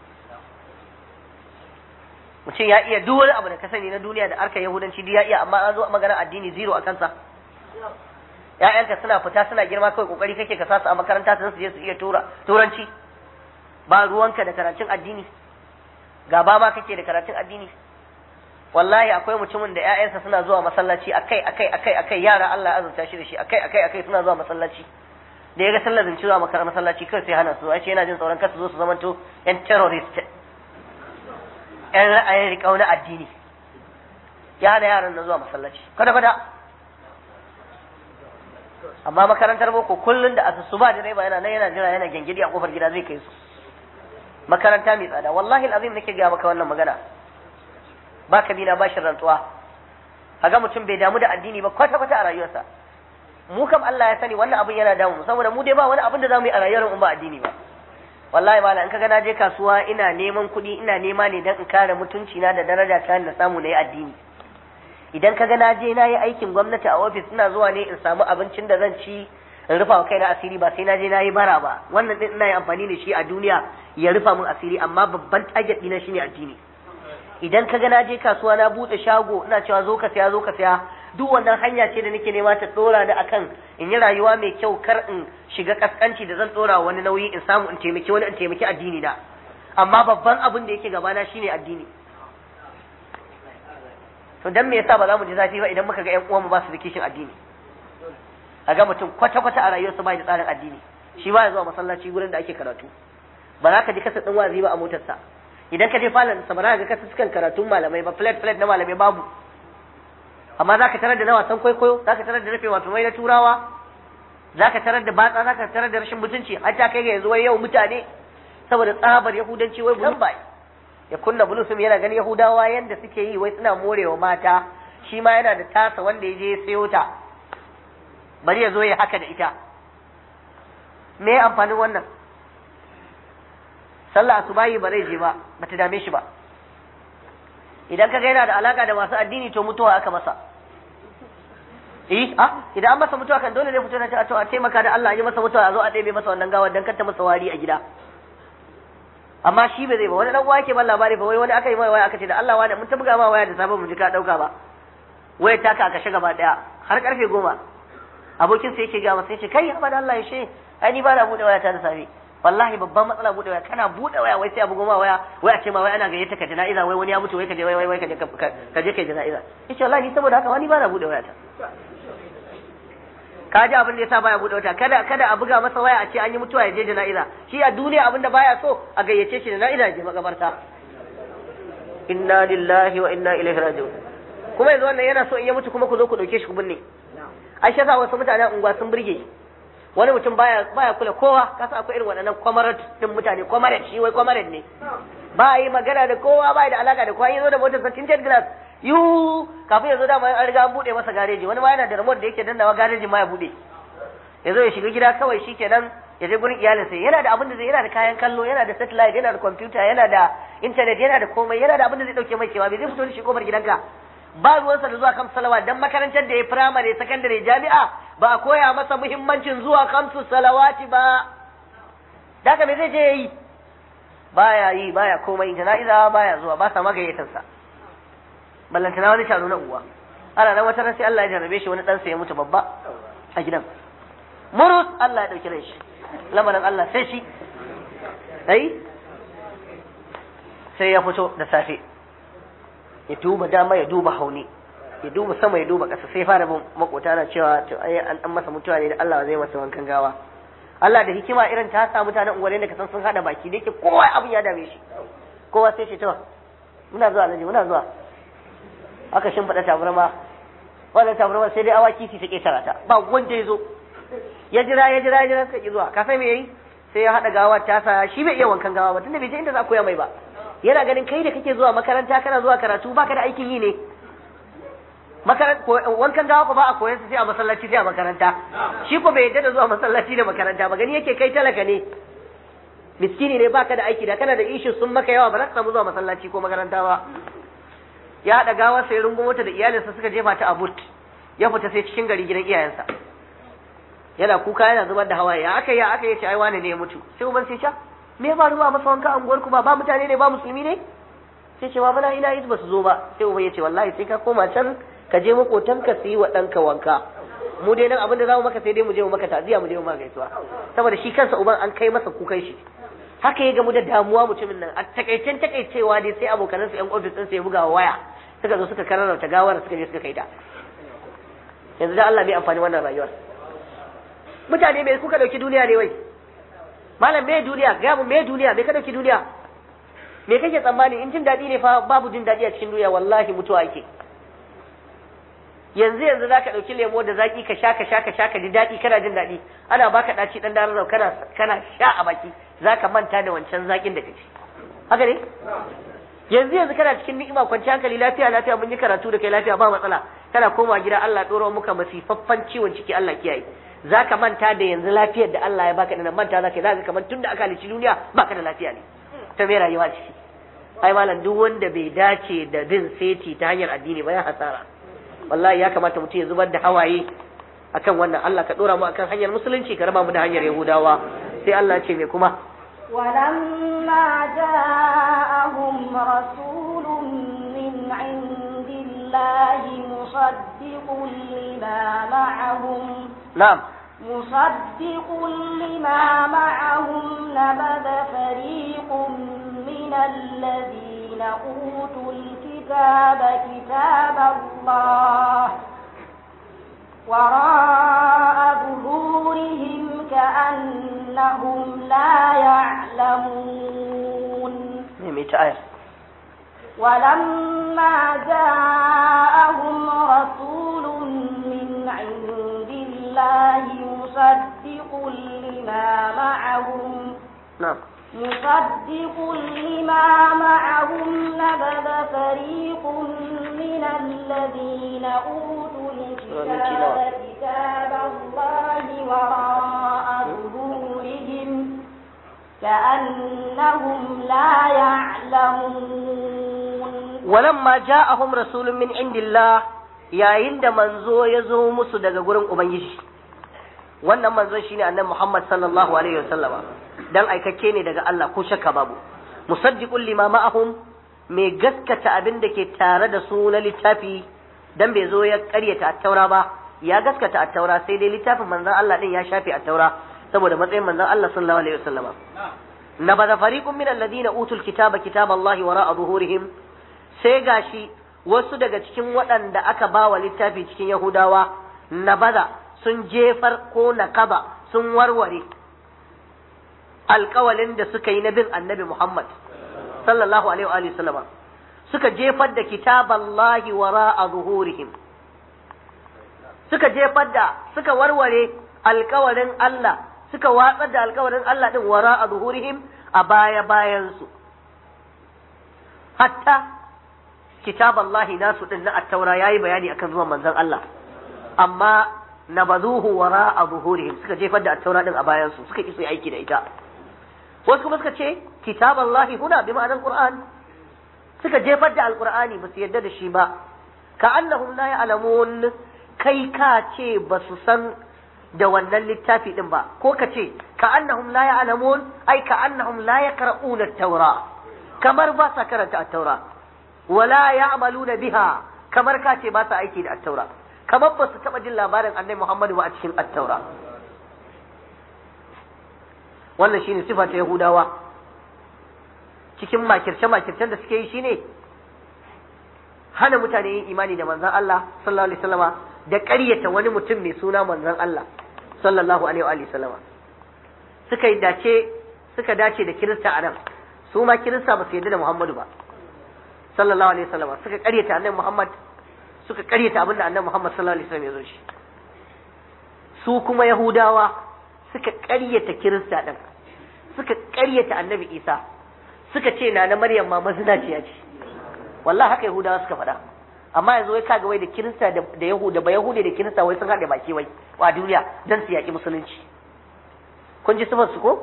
mutum ya iya duk wani abu da ka sani na duniya da harkar Yahudanci duk ya iya amma an zo magana addini zero a kansa ƴaƴanka suna fita suna girma kawai kokari kake ka sasu a makaranta su je su iya tura turanci ba ruwanka da karatun addini gaba ma kake da karatun addini wallahi akwai mutumin da ƴaƴansa suna zuwa masallaci akai akai akai akai yara Allah ya azurta shi da shi akai akai akai suna zuwa masallaci da ya ga sallar zance zuwa makar masallaci kai sai hana su ce yana jin tsoron kar su zo su zamanto ƴan terrorist ƴan ra'ayin riƙau na addini ya hana yaran na zuwa masallaci kada kada amma makarantar boko kullun da asusu ba direba yana nan yana jira yana gengidi a kofar gida zai kai su makaranta mai tsada wallahi alazim nake ga maka wannan magana ba ka bina ba shi rantsuwa kaga mutum bai damu da addini ba kwata kwata a rayuwarsa mu kam Allah ya sani wannan abin yana damu saboda mu dai ba wani abin da zamu yi a rayuwar mu ba addini ba wallahi mala in kaga na je kasuwa ina neman kuɗi ina nema ne dan in kare mutunci na da daraja ta na samu na yi addini idan kaga na je na yi aikin gwamnati a ofis ina zuwa ne in samu abincin da zan ci in rufa wa kaina asiri ba sai na je na yi bara ba wannan din ina yi amfani da shi a duniya ya rufa min asiri amma babban target ɗina shine addini idan kaga na je kasuwa na buɗe shago ina cewa zo ka saya zo ka saya duk wannan hanya ce da nake nema ta dora da akan in yi rayuwa mai kyau kar in shiga kaskanci da zan dora wani nauyi in samu in taimaki wani in taimaki addini na amma babban abin da yake gabana shine addini to dan me yasa ba za mu ji zafi ba idan muka ga ƴan uwanmu ba su da kishin addini a ga mutum kwata kwata a rayuwarsa ba da tsarin addini shi ba ya zuwa masallaci gurin da ake karatu ba za ka ji kasa ɗin wazi ba a motarsa idan ka je falon sa ba za ka ga kasa sukan karatun malamai ba flat flat na malamai babu amma za ka tarar da na wasan kwaikwayo za ka tarar da rufe wato mai na turawa za ka tarar da batsa za ka tarar da rashin mutunci har ta kai ga yanzu wai yau mutane saboda tsabar yahudanci wai bulun bai ya kunna bulusum yana ganin yahudawa yanda suke yi wai suna morewa mata shi ma yana da tasa wanda ya je ya sayo ta bari ya zo ya haka da ita me amfanin wannan sallah asubahi ba zai je ba bata dame shi ba idan kaga yana da alaka da masu addini to mutuwa aka masa eh ah idan an masa mutuwa kan dole ne fito na ta a taimaka da Allah ya masa mutuwa a zo a ɗebe masa wannan gawar dan kanta masa wari a gida amma shi ba zai ba wani dan wake ban labari ba wai wani aka yi mai waya aka ce da Allah wani mun ta buga ma waya da safe mu ji ka dauka ba wayar taka aka shiga gaba daya har karfe goma abokin sa yake ga masa yace kai amma da Allah ya she ai ni ba na bude waya ta da safe wallahi babban matsala bude waya kana bude waya wai sai abu goma waya wai a ce ma wai ana gayyata ka jana'iza wai wani ya mutu wai ka je wai wai ka je ka je kai jana'iza yace wallahi ni saboda haka wani ba na bude waya ta ka ji abin da yasa baya bude wata kada kada a buga masa waya a ce an yi mutuwa ya je jana'iza shi a duniya abin da baya so a gayyace shi jana'iza ya je makabarta inna lillahi wa inna ilaihi raji'un kuma yanzu wannan yana so in ya mutu kuma ku zo ku dauke shi ku binne ai shi yasa wasu mutanen unguwa sun burge wani mutum baya baya kula kowa kasa akwai irin waɗannan kwamarat din mutane kwamarat shi wai kwamarat ne ba yi magana da kowa ba da alaka da kowa yazo da motar sa tinted glass yu kafin ya zo da an riga an bude masa gareji wani ma yana da remote da yake dannawa garejin ma ya bude ya zo ya shiga gida kawai shikenan ya je gurin iyalinsa yana da abin da zai yana da kayan kallo yana da satellite yana da computer yana da internet yana da komai yana da abin da zai dauke mai kewa bai zai fito da shi kofar gidanka ba ruwansa da zuwa kam salawa dan makarantar da ya firamare sakandare jami'a ba a koya masa muhimmancin zuwa kamsu salawati ba daga me zai je yi baya yi baya komai jana'iza baya zuwa ba sa magayyatansa ballantana wani shanu na uwa ana nan wata sai Allah ya jarrabe shi wani ɗansa ya mutu babba a gidan murus Allah ya ɗauki rai shi lamarin Allah sai shi ai sai ya fito da safe ya duba dama ya duba hauni ya duba sama ya duba ƙasa sai fara bin makota na cewa to ai an masa mutuwa ne da Allah zai masa wankan gawa Allah da hikima irin ta sa mutanen unguwanni da kasan sun hada baki da yake kowa abin ya dame shi kowa sai ce to muna zuwa alhaji muna zuwa aka shimfiɗa tabarma wannan tabarma sai dai awaki su ta ƙetara ta ba wanda ya zo ya jira ya jira ya jira suka ki zuwa ka sai me yayi sai ya haɗa gawar ta sa shi bai iya wankan gawa ba tunda bai je inda za a koya mai ba yana ganin kai da kake zuwa makaranta kana zuwa karatu baka da aikin yi ne wankan gawa ko ba a koyan su sai a masallaci sai a makaranta shi ko bai yadda da zuwa masallaci da makaranta ba gani yake kai talaka ne miskini ne baka da aiki da kana da ishu sun maka yawa ba za ka samu zuwa masallaci ko makaranta ba ya haɗa gawar sai rungumo ta da iyalinsa suka jefa ta a but ya fita sai cikin gari gidan iyayensa yana kuka yana zubar da hawaye ya aka yi aka yi ce ai wane ne ya mutu sai uban sai ce me ya faru ba masa wanka anguwar ku ba ba mutane ne ba musulmi ne sai ce bana ina yi ba su zo ba sai uban ya ce wallahi sai ka koma can ka je makotan ka su yi wa ɗanka wanka mu dai nan abin da za mu maka sai dai mu je mu maka ta'ziya mu je mu maka gaisuwa saboda shi kansa uban an kai masa kukan shi haka ya gamu da damuwa mutumin nan a takaicen takaicewa dai sai abokanansa yan ofis ɗinsa ya buga waya suka zo suka kararrauta gawar suka je suka kai ta yanzu da Allah bai amfani wannan rayuwar mutane bai kuka dauki duniya ne wai malam me duniya ga mu me duniya me ka dauki duniya me kake tsammani in jin daɗi ne fa babu jin daɗi a cikin duniya wallahi mutuwa ake yanzu yanzu zaka dauki lemo da zaki ka sha ka sha ka sha ka ji daɗi kana jin daɗi ana baka ɗaci dan daren kana kana sha a baki zaka manta da wancan zakin da kace haka ne yanzu yanzu kana cikin ni'ima kwanci hankali lafiya lafiya mun yi karatu da kai lafiya ba matsala kana koma gida Allah ɗora muka masifaffan ciwon ciki Allah kiyaye zaka manta da yanzu lafiyar da Allah ya baka da manta zaka zaka kamar tunda aka halici duniya baka da lafiya ne ta me rayuwa ciki ai malam duk wanda bai dace da bin seti ta hanyar addini ba ya hasara wallahi ya kamata mutum ya zubar da hawaye akan wannan Allah ka dora mu akan hanyar musulunci ka raba mu da hanyar yahudawa sai Allah ce me kuma ولما جاءهم رسول من عند الله الله مصدق لما معهم na'am مصدق لما معهم نبذ فريق من الذين أوتوا الكتاب كتاب الله وراء ظهورهم كأنهم لا يعلمون me mai ta aya ولما جاءهم رسول من عند الله مصدق لما معهم na'am مصدق لما معهم نبذ فريق من الذين أوتوا الكتاب كتاب الله وراء ظهورهم كأنهم لا يعلمون walamma ja'ahum rasulun min indillah yayin da manzo ya zo musu daga gurin ubangiji wannan manzon shine annabi Muhammad sallallahu alaihi wasallama dan aikakke ne daga Allah ko shakka babu musaddiqul lima ma'ahum mai gaskata abin da ke tare da su na littafi dan bai zo ya karyata attaura ba ya gaskata attaura sai dai littafin manzon Allah din ya shafe attaura saboda matsayin manzon Allah sallallahu alaihi wasallama nabada fariqun min alladhina utul kitaba kitaballahi wara'a zuhurihim sai gashi wasu daga cikin waɗanda aka ba wa littafi cikin Yahudawa nabaza sun jefar ko nakaba sun warware alƙawalin da suka yi na bin annabi Muhammad sallallahu alaihi wa sallama suka jefar da kitaballahi wara'a zuhurihim suka jefar da suka warware alƙawarin Allah suka watsar da alƙawarin Allah din wara'a zuhurihim a baya bayansu hatta kitab Allah nasu din na at-taura yayi bayani akan zuwan manzon Allah amma nabazuhu wara zuhurihim suka jefar da at-taura din a bayan su suka kisu aiki da ita wasu kuma suka ce kitab Allah huna bi ma'anar Qur'an suka jefar da al-Qur'ani ba su yadda da shi ba ka annahum la ya'lamun kai ka ce ba su san da wannan littafi din ba ko ka ce ka annahum la ya'lamun ai ka annahum la yaqra'una at-taura kamar ba sa karanta at-taura wala ya'maluna biha kamar ka ce ba sa aiki da at-taura kamar ba su taba jin labarin annabi Muhammadu ba a cikin at-taura wannan shine sifa ta Yahudawa cikin makirce makircen da suke yi shine hana mutane yin imani da manzon Allah sallallahu alaihi wasallama da ƙaryata wani mutum mai suna manzon Allah sallallahu alaihi wa sallama suka yi dace suka dace da kirista a nan su ma kirista ba su yarda da Muhammadu ba sallallahu alaihi wasallam suka karyata annabi Muhammad suka karyata abinda annabi Muhammad sallallahu alaihi wasallam ya zo shi su kuma Yahudawa suka karyata Kirista din suka karyata annabi Isa suka ce na na Maryam ma mazinaciya ce wallahi haka Yahudawa suka faɗa amma yanzu wai kaga wai da Kirista da da Yahuda ba Yahudi da Kirista wai sun haɗe baki wai wa duniya dan su yaƙi musulunci kun ji sifar su ko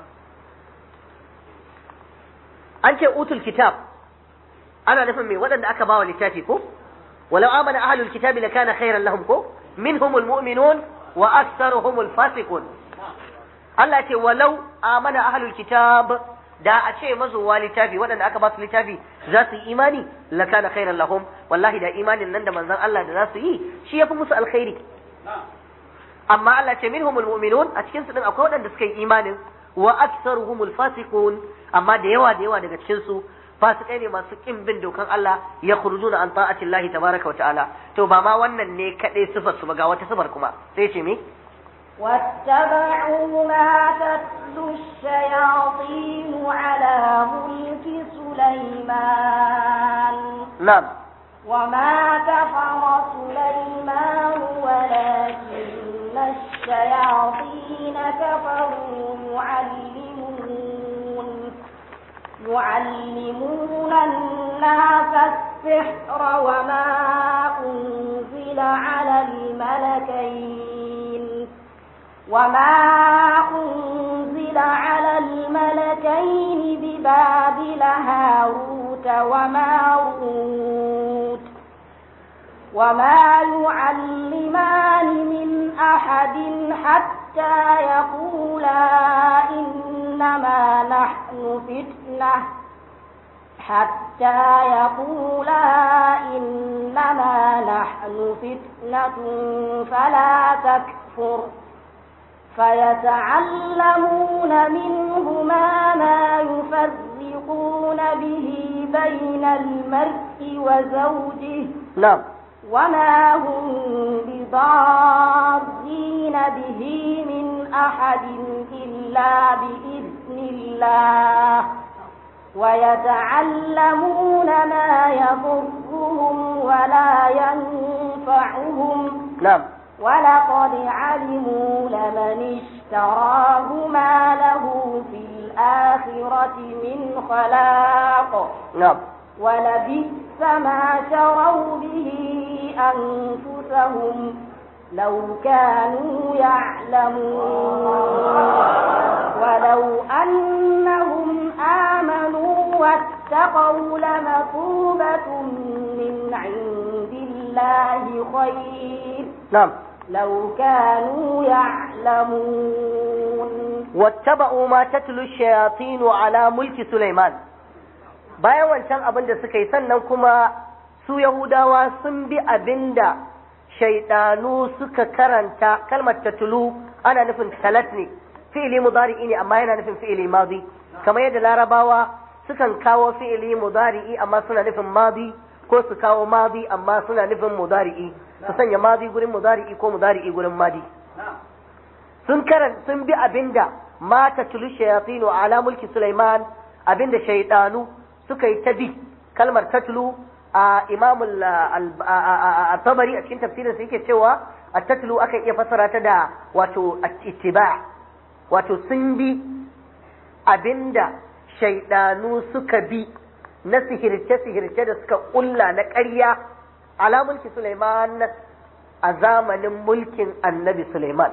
an ce utul kitab ana nufin me waɗanda aka bawa littafi ko walau amana ahlul kitabi lakana khairan lahum ko minhumul mu'minun wa aktharuhumul fasiqun Allah ce walau amana ahlul kitab da a ce mazuwa littafi waɗanda aka ba su littafi za su yi imani lakana khairan lahum wallahi da imanin nan da manzon Allah da za su yi shi yafi musu alkhairi amma Allah ce minhumul mu'minun a cikin su din akwai waɗanda suka yi imanin wa aktharuhumul fasiqun amma da yawa da yawa daga cikin su fasikai ne masu kin bin dokan Allah ya khurujuna an ta'ati Allah tabaraka wa ta'ala to ba ma wannan ne kadai sifar su ba ga wata sifar kuma sai ce me واتبعوا ما تتلو الشياطين على ملك سليمان na'am وما كفر سليمان ولكن الشياطين كفروا يعلمون يعلمون الناس السحر وما أنزل على الملكين وما أنزل على الملكين ببابل هاروت وماروت وما يعلمان من أحد حتى يقولا إنما نحن فتنة حتى يقولا إنما نحن فتنة فلا تكفر فيتعلمون منهما ما يفرقون به بين المرء وزوجه نعم وما هم بضارين به من أحد إلا بإذن الله ويتعلمون ما يضرهم ولا ينفعهم نعم ولقد علموا لمن اشتراه ما له في الآخرة من خلاق نعم ولبئس ما شروا به أنفسهم لو كانوا يعلمون ولو أنهم آمنوا واتقوا لمثوبة من عند الله خير نعم لو كانوا يعلمون wattaba'u ma tatlu shayatin ala mulki Sulaiman bayan wancan abin da suka yi sannan kuma su Yahudawa sun bi abinda shaidanu suka karanta kalmar tatlu ana nufin talat ne fi'ili mudari'i ne amma yana nufin fi'ili madi kamar yadda larabawa sukan kawo fi'ili mudari'i amma suna nufin madi ko su kawo madi amma suna nufin mudari'i su sanya madi gurin mudari'i ko mudari'i gurin madi sun karan sun bi abinda mata tulu shayatinu ala mulki Sulaiman abinda shaydanu suka yi ta bi kalmar tatlu a Imam al-Tabari a cikin tafsirin sa yake cewa at-tatlu aka iya fassara ta da wato ittiba wato sun bi abinda shaydanu suka bi na sihirce sihirce da suka kulla na ƙarya ala mulki Sulaiman a zamanin mulkin Annabi Sulaiman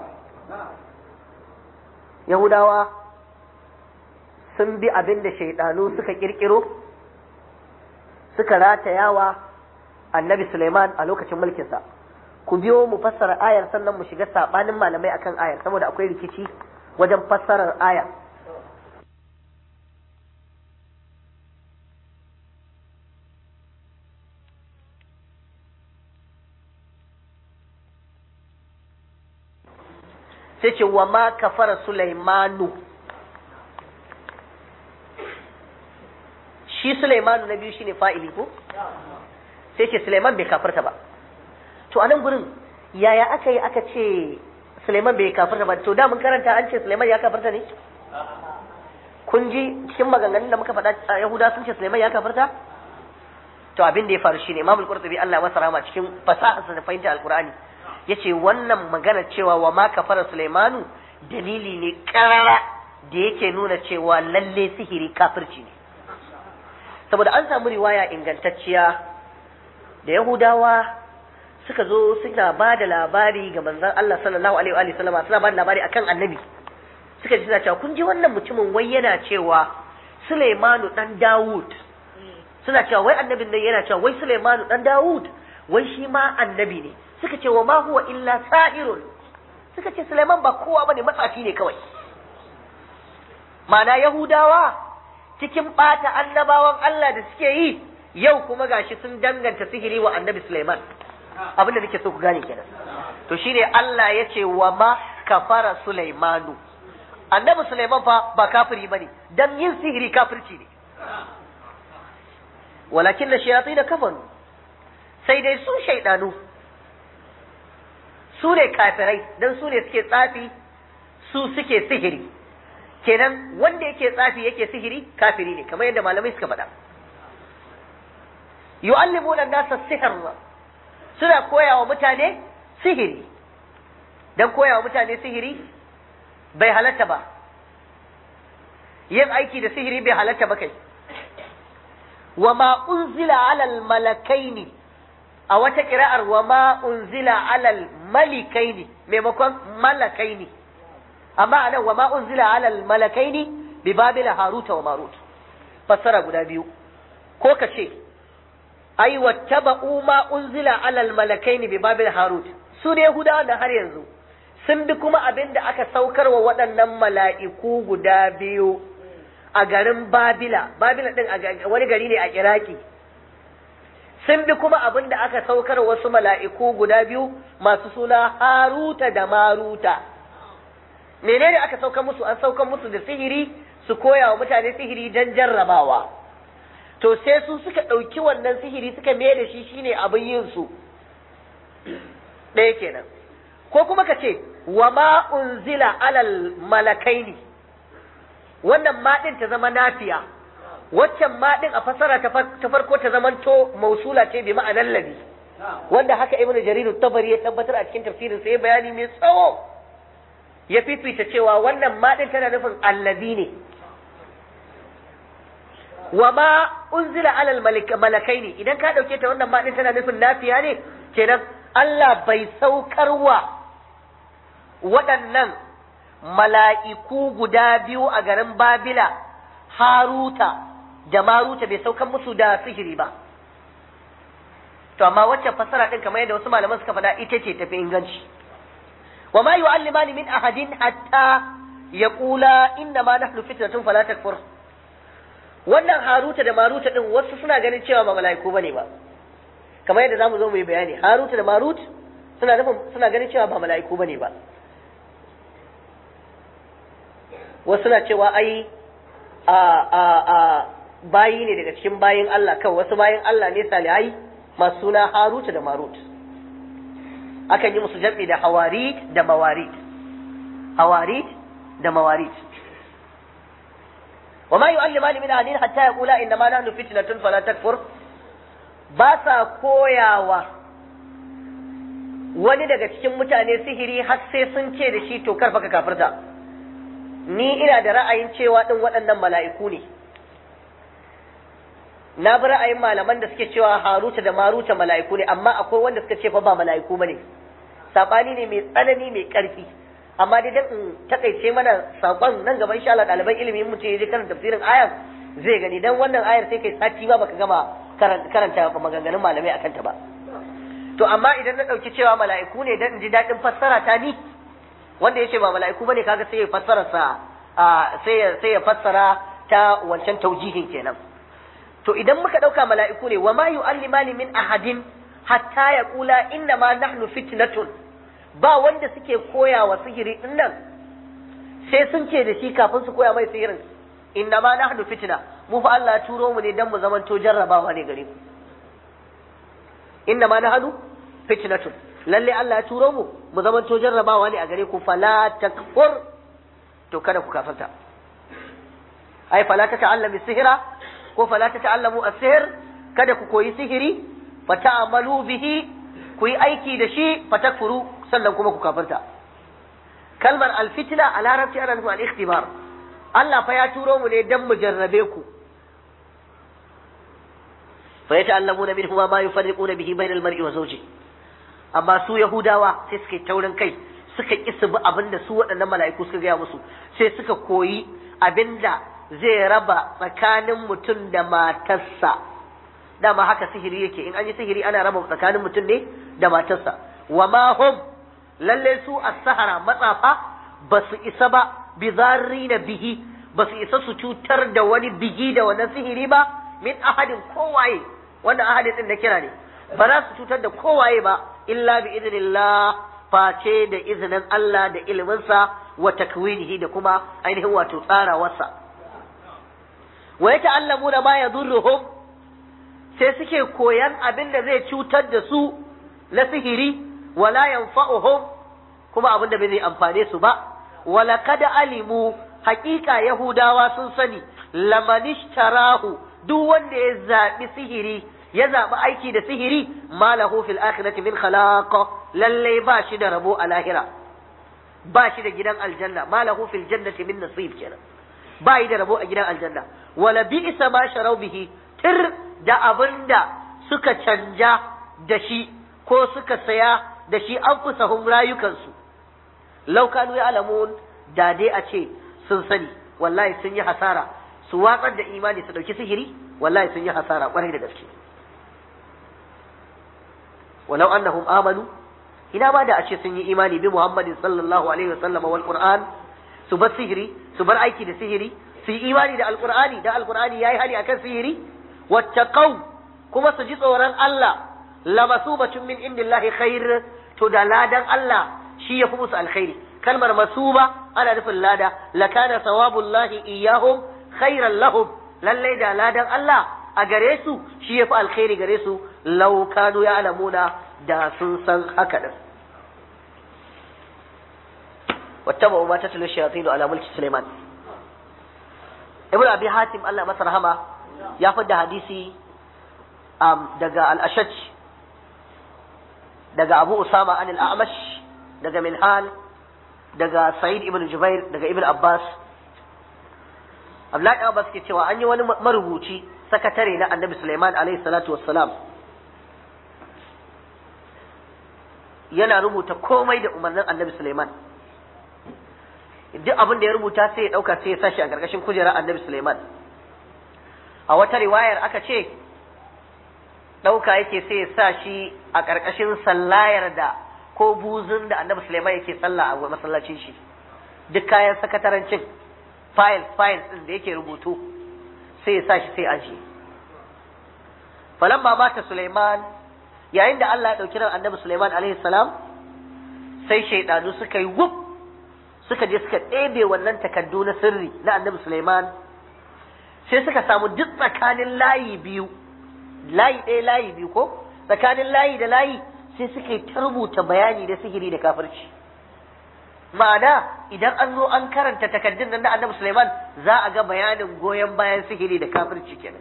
Yahudawa sun bi abin da shaidanu suka kirkiro suka ratayawa annabi Suleiman a lokacin mulkinsa. Ku biyo mu fassara ayar sannan mu shiga saɓanin malamai akan ayar saboda akwai rikici wajen fassarar ayar. sai ce wa ma kafara Sulaimanu shi Sulaimanu na biyu shine fa'ili ko sai ce Sulaiman bai kafarta ba to anan gurin yaya aka yi aka ce Sulaiman bai kafarta ba to da mun karanta an ce Sulaiman ya kafarta ne kun ji cikin maganganun da muka faɗa Yahuda sun ce Sulaiman ya kafarta to abin da ya faru shine Imam Al-Qurtubi Allah masa rahama cikin fasaharsa da fahimta Al-Qur'ani yace wannan magana cewa wa ma kafara Sulaimanu dalili ne karara da yake nuna cewa lalle sihiri kafirci ne saboda an samu riwaya ingantacciya da Yahudawa suka zo suna ba da labari ga manzon Allah sallallahu alaihi wa sallama suna ba da labari akan annabi suka ji suna cewa kun ji wannan mutumin wai yana cewa Sulaimanu dan Dawud suna cewa wai annabin nan yana cewa wai Sulaimanu dan Dawud wai shi ma annabi ne suka ce wa ma huwa illa sa'irun suka ce Sulaiman ba kowa bane matsafi ne kawai Mana Yahudawa cikin bata annabawan Allah da suke yi yau kuma gashi sun danganta sihiri wa annabi Sulaiman abin da nake so ku gane kenan to shine Allah ya ce wa ma kafara Sulaimanu annabi Sulaiman fa ba kafiri bane dan yin sihiri kafirci ne walakin da shayatin kafaru sai dai su shaidanu su ne kafirai don su ne suke tsafi su suke sihiri kenan wanda yake tsafi yake sihiri kafiri ne kamar yadda malamai suka faɗa yu'allimuna nasa sihir suna koya wa mutane sihiri don koya wa mutane sihiri bai halatta ba yin aiki da sihiri bai halatta ba kai wa ma unzila alal malakaini a wata kira'ar wa ma unzila alal malikaini maimakon malakaini amma anan wa ma unzila alal malakaini bi babila haruta wa marut fassara guda biyu ko ka ce ai wattaba'u ma unzila alal malakaini bi babil harut su ne yahudawa da har yanzu sun bi kuma abin da aka saukar wa waɗannan mala'iku guda biyu a garin babila babila din wani gari ne a iraki sun bi kuma abin da aka saukar wasu mala'iku guda biyu masu suna haruta da maruta menene aka saukar musu an saukar musu da sihiri su koya wa mutane sihiri don jarrabawa to sai su suka ɗauki wannan sihiri suka mai da shi shine abin yin su ɗaya kenan ko kuma ka ce wa ma unzila alal malakaini wannan maɗin ta zama nafiya waccan maɗin a fasara ta farko ta zama to mausula ce bi ma'anar labi wanda haka ibnu jarir tabari ya tabbatar a cikin tafsirin sai bayani mai tsawo ya fifita cewa wannan maɗin tana nufin allazi ne wa ma unzila alal malakaini idan ka ɗauke ta wannan maɗin tana nufin nafiya ne kenan Allah bai saukarwa waɗannan mala'iku guda biyu a garin Babila, Haruta da Maruta bai saukan musu da sihiri ba. To, amma wacce fasara ɗin kamar yadda wasu malaman suka faɗa ita ce tafi inganci. Wa ma yu'allimani min ahadin hatta ya ƙula inna ma nahnu fitnatun fala takfur. Wannan Haruta da Maruta ɗin wasu suna ganin cewa ba mala'iku bane ba. kamar yadda zamu zo mu yi bayani Harut da Marut suna nufin suna ganin cewa ba mala'iku bane ba wasu suna cewa ai a a a bayi ne daga cikin bayin Allah kan wasu bayin Allah ne salihai masu suna Harut da Marut akan yi musu jam'i da hawarit da mawarit hawarit da mawarit وما يعلمان من أهلين حتى يقولا إنما نحن فتنة فلا تكفر ba sa koyawa wani daga cikin mutane sihiri har sai sun ce da shi to karfa ka kafirta ni ina da ra'ayin cewa din waɗannan mala'iku ne na bi ra'ayin malaman da suke cewa haruta da maruta mala'iku ne amma akwai wanda suka ce fa ba mala'iku bane sabani ne mai tsanani mai ƙarfi amma dai dan in takaice mana sakon nan gaban insha Allah ɗaliban ilimi mutum ya je karanta tafsirin ayar zai gani dan wannan ayar sai kai sati ba baka gama karanta maganganun malamai akan ta ba to amma idan na ɗauki cewa mala'iku ne dan in ji daɗin fassara ta ni wanda ya ce ba mala'iku bane kaga sai ya fassara sa sai ya sai ya fassara ta wancan taujihin kenan to idan muka ɗauka mala'iku ne wa ma yu'allimani min ahadin hatta yaqula inna ma nahnu fitnatun ba wanda suke koya wa sihiri din nan sai sun ce da shi kafin su koya mai sihirin inna ma nahnu fitna mu fa Allah ya turo mu ne dan mu zamanto jarrabawa ne gare ku inna ma nahnu fitnatun lalle Allah ya turo mu mu zamanto jarrabawa ne a gare ku fala takfur to kada ku kafirta ai fala ta ta'allami sihira ko fala ta ta'allamu as-sihr kada ku koyi sihiri fa ta'amalu bihi ku yi aiki da shi fa takfuru sannan kuma ku kafirta kalmar alfitna a larabci ana nufin al-ikhtibar Allah fa ya turo mu ne dan mu jarrabe ku fa yata'allamuna minhu ma yufarriquna bihi bainal mar'i wa zawji amma su yahudawa sai suka taurin kai suka ki su bi abinda su waɗannan mala'iku suka gaya musu sai suka koyi abinda zai raba tsakanin mutum da matarsa dama haka sihiri yake in an yi sihiri ana raba tsakanin mutum ne da matarsa wa ma hum lalle su as-sahara matsafa ba su isa ba bi na bihi ba su isa su cutar da wani bigi da wannan sihiri ba min ahadin kowaye wannan ahadin din na kira ne ba za su cutar da kowaye ba illa bi idnillah face da izinin Allah da iliminsa wa takwinihi da kuma ainihin wato tsarawarsa wa yata'allamuna ma yadurruhum sai suke koyan abin da zai cutar da su na sihiri wala yanfa'uhum kuma abin da bai zai amfane su ba wala kada alimu haƙiƙa yahudawa sun sani lamanishtarahu duk wanda ya zaɓi sihiri ya zaɓi aiki da sihiri malahu fil akhirati min khalaq lalle ba shi da rabo a lahira ba shi da gidan aljanna malahu fil jannati min nasib kenan ba yi da rabo a gidan aljanna wala bi'sa ma sharau bihi tir da abinda suka canja da shi ko suka saya da shi an fusahun rayukansu laukanu ya alamun da dai a ce sun sani wallahi sun yi hasara su watsar da imani su ɗauki sihiri wallahi sun yi hasara ƙwarai da gaske walau annahum amanu ina ma da a ce sun yi imani bi muhammadin sallallahu alaihi wasallam wal qur'an su bar sihiri su bar aiki da sihiri su yi imani da alqur'ani da alqur'ani yayi hali akan sihiri wattaqau kuma su ji tsoron Allah lamasubatun min indillahi khair to da ladan Allah shi ya fi musu alkhairi kalmar masuba ana nufin lada lakana sawabullahi iyahum khairan lahum lalle da ladan Allah a gare su shi ya fi alkhairi gare su law kanu ya'lamuna da sun san haka din واتبعوا ما تتلو الشياطين على ملك سليمان ابن ابي حاتم الله masa rahama ya fadda hadisi um, daga al-ashaj daga abu usama an al-a'mash daga minhal daga sa'id ibn jubair daga ibn abbas abdullahi abbas ke cewa an yi wani marubuci sakatare na annabi suleiman alaihi salatu wassalam yana rubuta komai da umarnin annabi suleiman duk abin da ya rubuta sai ya dauka sai ya sashi a gargashin kujerar annabi suleiman a wata riwayar aka ce ɗauka yake sai ya sa shi a ƙarƙashin sallayar da ko buzun da annabi Sulaiman yake sallah a masallacin shi duk kayan sakatarancin file file ɗin da yake rubutu sai ya sa shi sai aji falamma mata Sulaiman yayin da Allah ya ɗauki ran annabi Sulaiman alaihi salam sai shaidanu suka yi wuf suka je suka ɗebe wannan takardu na sirri na annabi Sulaiman sai suka samu duk tsakanin layi biyu layi ɗaya layi biyu ko tsakanin layi da layi sai suka yi ta rubuta bayani da sihiri da kafirci ma'ana idan an zo an karanta takardun nan na annabi Sulaiman za a ga bayanin goyon bayan sihiri da kafirci kenan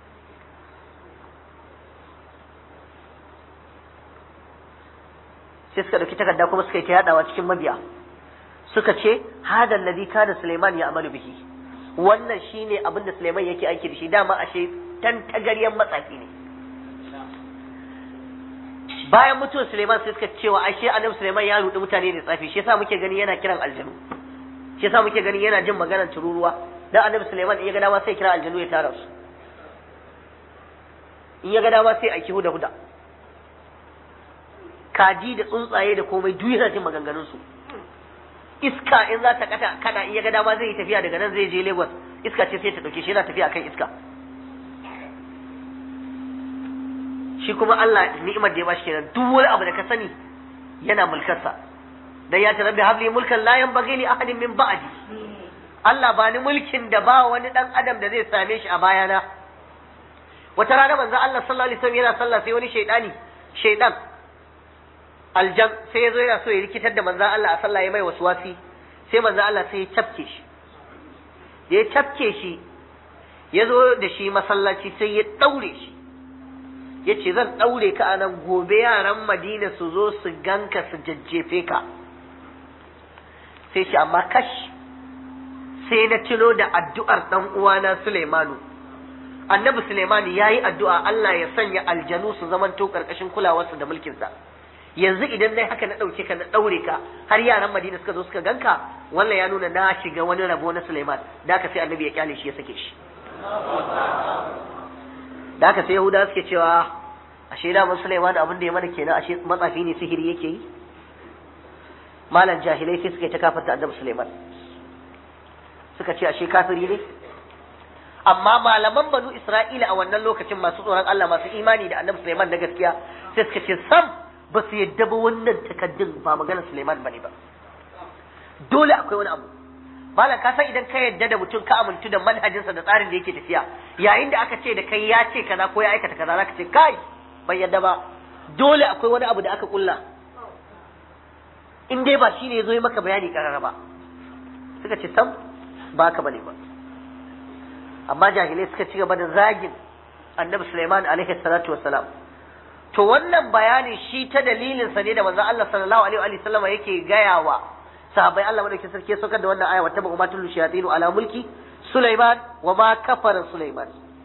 sai suka ɗauki takarda kuma suka yi ta yaɗawa cikin mabiya suka ce hada alladhi kana Sulaiman ya amalu bihi wannan shine abin da Sulaiman yake aiki da shi dama ashe tan tagaryen matsafi ne bayan mutuwar Suleiman sai suka cewa ashe annabi Suleiman ya rudi mutane da tsafi shi yasa muke gani yana kiran aljanu shi yasa muke gani yana jin maganar tururuwa dan annabi Suleiman in ya ga dama sai kira aljanu ya tara su in ya ga dama sai aiki huda huda kaji da tsuntsaye da komai duk yana jin maganganun su iska in za ta kata kada in ya ga dama zai yi tafiya daga nan zai je Lagos iska ce sai ta dauke shi yana tafiya akan iska shi kuma Allah ni'imar da ya bashi kenan duk wani abu da ka sani yana mulkarsa dan ya tarabbi habli mulkan la yanbaghi li ahadin min ba'di Allah ba ni mulkin da ba wani dan adam da zai same shi a bayana wata rana manzo Allah sallallahu alaihi wasallam yana sallah sai wani shaydani shaydan aljan sai ya zo yana so ya rikitar da manzo Allah a sallah ya mai waswasi sai manzo Allah sai ya cafke shi ya cafke shi ya zo da shi masallaci sai ya daure shi ya ce zan ɗaure ka a nan gobe yaran madina su zo su ganka su jajjefe ka sai shi amma kash sai na tuno da addu'ar ɗan uwana Suleimanu annabi Suleimanu ya yi addu'a Allah ya sanya aljanu su zamanto ƙarƙashin kulawarsa da mulkinsa yanzu idan dai haka na ɗauke ka na ɗaure ka har yaran madina suka zo suka ganka wannan ya nuna na shiga wani rabo na Suleiman da haka sai annabi ya kyale shi ya sake shi da haka sai Yahuda suke cewa ashe da mun Sulaiman abin da ya mana kenan ashe matsafi ne sihiri yake yi malam jahilai sai suka ta kafarta annabi Sulaiman suka ce ashe kafiri ne amma malaman banu Isra'ila a wannan lokacin masu tsoron Allah masu imani da annabi Sulaiman na gaskiya sai suka ce sam ba su yadda ba wannan takaddun ba maganar Sulaiman bane ba dole akwai wani abu malam ka san idan ka yadda da mutum ka amintu da manhajinsa da tsarin da yake tafiya yayin da aka ce da kai ya ce kaza ko ya aikata kaza zaka ce kai ban yadda ba dole akwai wani abu da aka kulla in dai ba shine yazo yi maka bayani karara ba suka ce sam ba ka bane ba amma jahilai suka ci gaba da zagin annabi Sulaiman alaihi salatu wassalam to wannan bayani shi ta dalilin sa ne da manzon Allah sallallahu alaihi wa sallama yake gayawa sahabbai Allah madaukakin sarki ya saukar da wannan aya wa tabu umatul shayatin ala mulki Sulaiman wa ma kafara Sulaiman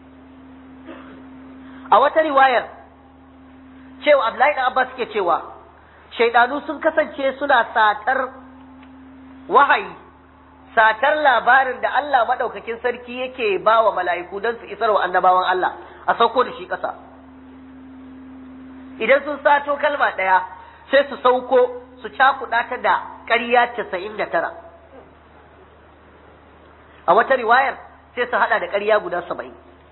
a wata riwayar cewa Abdullahi dan Abbas ke cewa shaidanu sun kasance suna satar wahayi satar labarin da Allah madaukakin sarki yake ba wa mala'iku don su isar wa annabawan Allah a sauko da shi ƙasa idan sun sato kalma ɗaya sai su sauko su cakuɗa ta da ƙarya casa'in da tara a wata riwayar sai su hada da ƙarya guda saba'in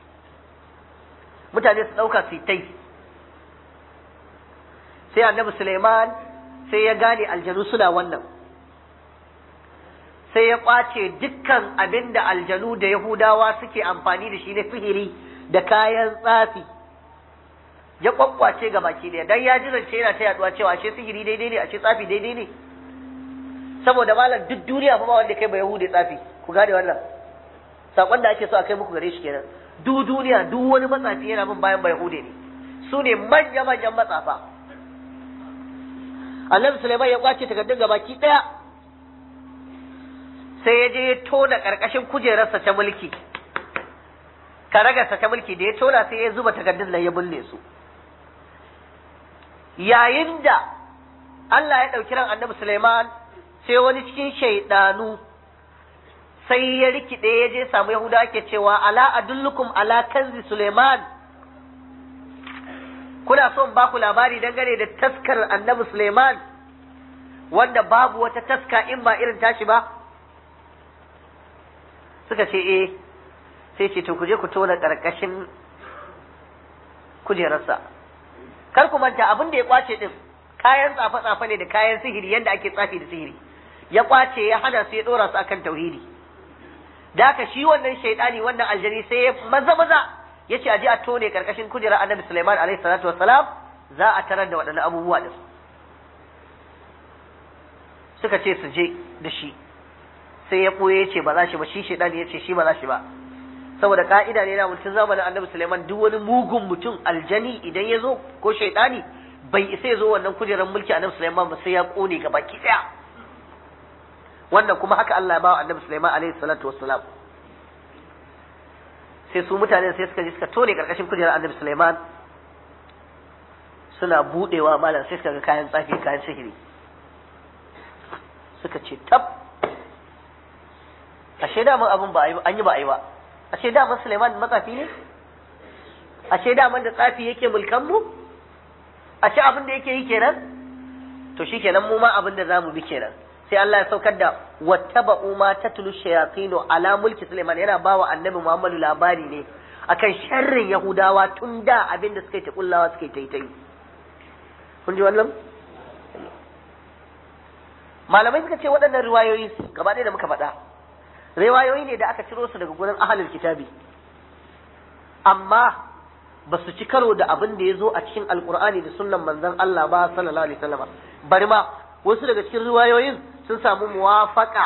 mutane su ɗauka su tai sai annabi Suleiman sai ya gane aljanu suna wannan sai ya ƙwace dukkan abin da aljanu da yahudawa suke amfani da shi na sihiri da kayan tsafi ya kwakwace ga baki ɗaya dan ya ji zance yana ta yaduwa cewa ashe sihiri daidai ne ashe tsafi daidai ne saboda malam duk duniya fa ba wanda kai ba yahudi tsafi ku gane wannan sakon da ake so a kai muku gare shi kenan duk duniya duk wani matsafi yana bin bayan ba yahudi ne su ne manya manyan matsafa annabi Sulaiman ya kwace takardun ga baki ɗaya sai ya je ya tona ƙarƙashin kujerarsa ta mulki karagarsa ta mulki da ya tona sai ya zuba takardun nan ya bulle su yayin da Allah ya ɗauki ran annabi Sulaiman sai wani cikin shaidanu sai ya rikide ya je samu Yahuda ake cewa ala adullukum ala kanzi Sulaiman kuna son ba ku labari dangane da taskar annabi Sulaiman wanda babu wata taska in ba irin tashi ba suka ce eh sai ce to ku je ku tona karkashin kujerarsa kar ku manta abin da ya kwace din kayan tsafe-tsafe ne da kayan sihiri yadda ake tsafi da sihiri ya kwace ya hana su ya dora su akan tauhidi da haka shi wannan shaidani wannan aljani sai ya maza maza ya ce aje a tone karkashin kujerar annabi Sulaiman alaihi salatu wassalam za a tarar da waɗannan abubuwa din suka ce su je da shi sai ya ɓoye ya ce ba za shi ba shi shaidani ya ce shi ba za shi ba saboda ka'ida ne na mutum zamanin annabi Sulaiman duk wani mugun mutum aljani idan ya zo ko shaidani bai isa ya zo wannan kujerar mulki annabi Sulaiman ba sai ya kone gaba ki daya wannan kuma haka Allah ya ba annabi Sulaiman alaihi salatu wassalam sai su mutane sai suka je suka tone karkashin kujerar annabi Sulaiman suna budewa malam sai suka ga kayan tsafi kayan sihiri suka ce tab ashe da mun abin ba an yi ba a yi ba ashe daman Suleiman matsafi ne ashe daman da tsafi yake mulkan mu ashe abin da yake yi kenan to shi kenan mu ma abin da zamu bi kenan sai Allah ya saukar da wattaba'u ma tatlu shayatinu ala mulki Suleiman yana bawa annabi Muhammadu labari ne akan sharrin Yahudawa tun da abin da suka yi ta kullawa suka yi ta yi kun ji wannan malamai suka ce waɗannan riwayoyi gaba ɗaya da muka faɗa riwayoyi ne da aka ciro su daga gurin ahalul kitabi amma ba su ci karo da abin da ya zo a cikin alkur'ani da sunnan manzon Allah ba sallallahu alaihi wasallam bari ma wasu daga cikin riwayoyin sun samu muwafaka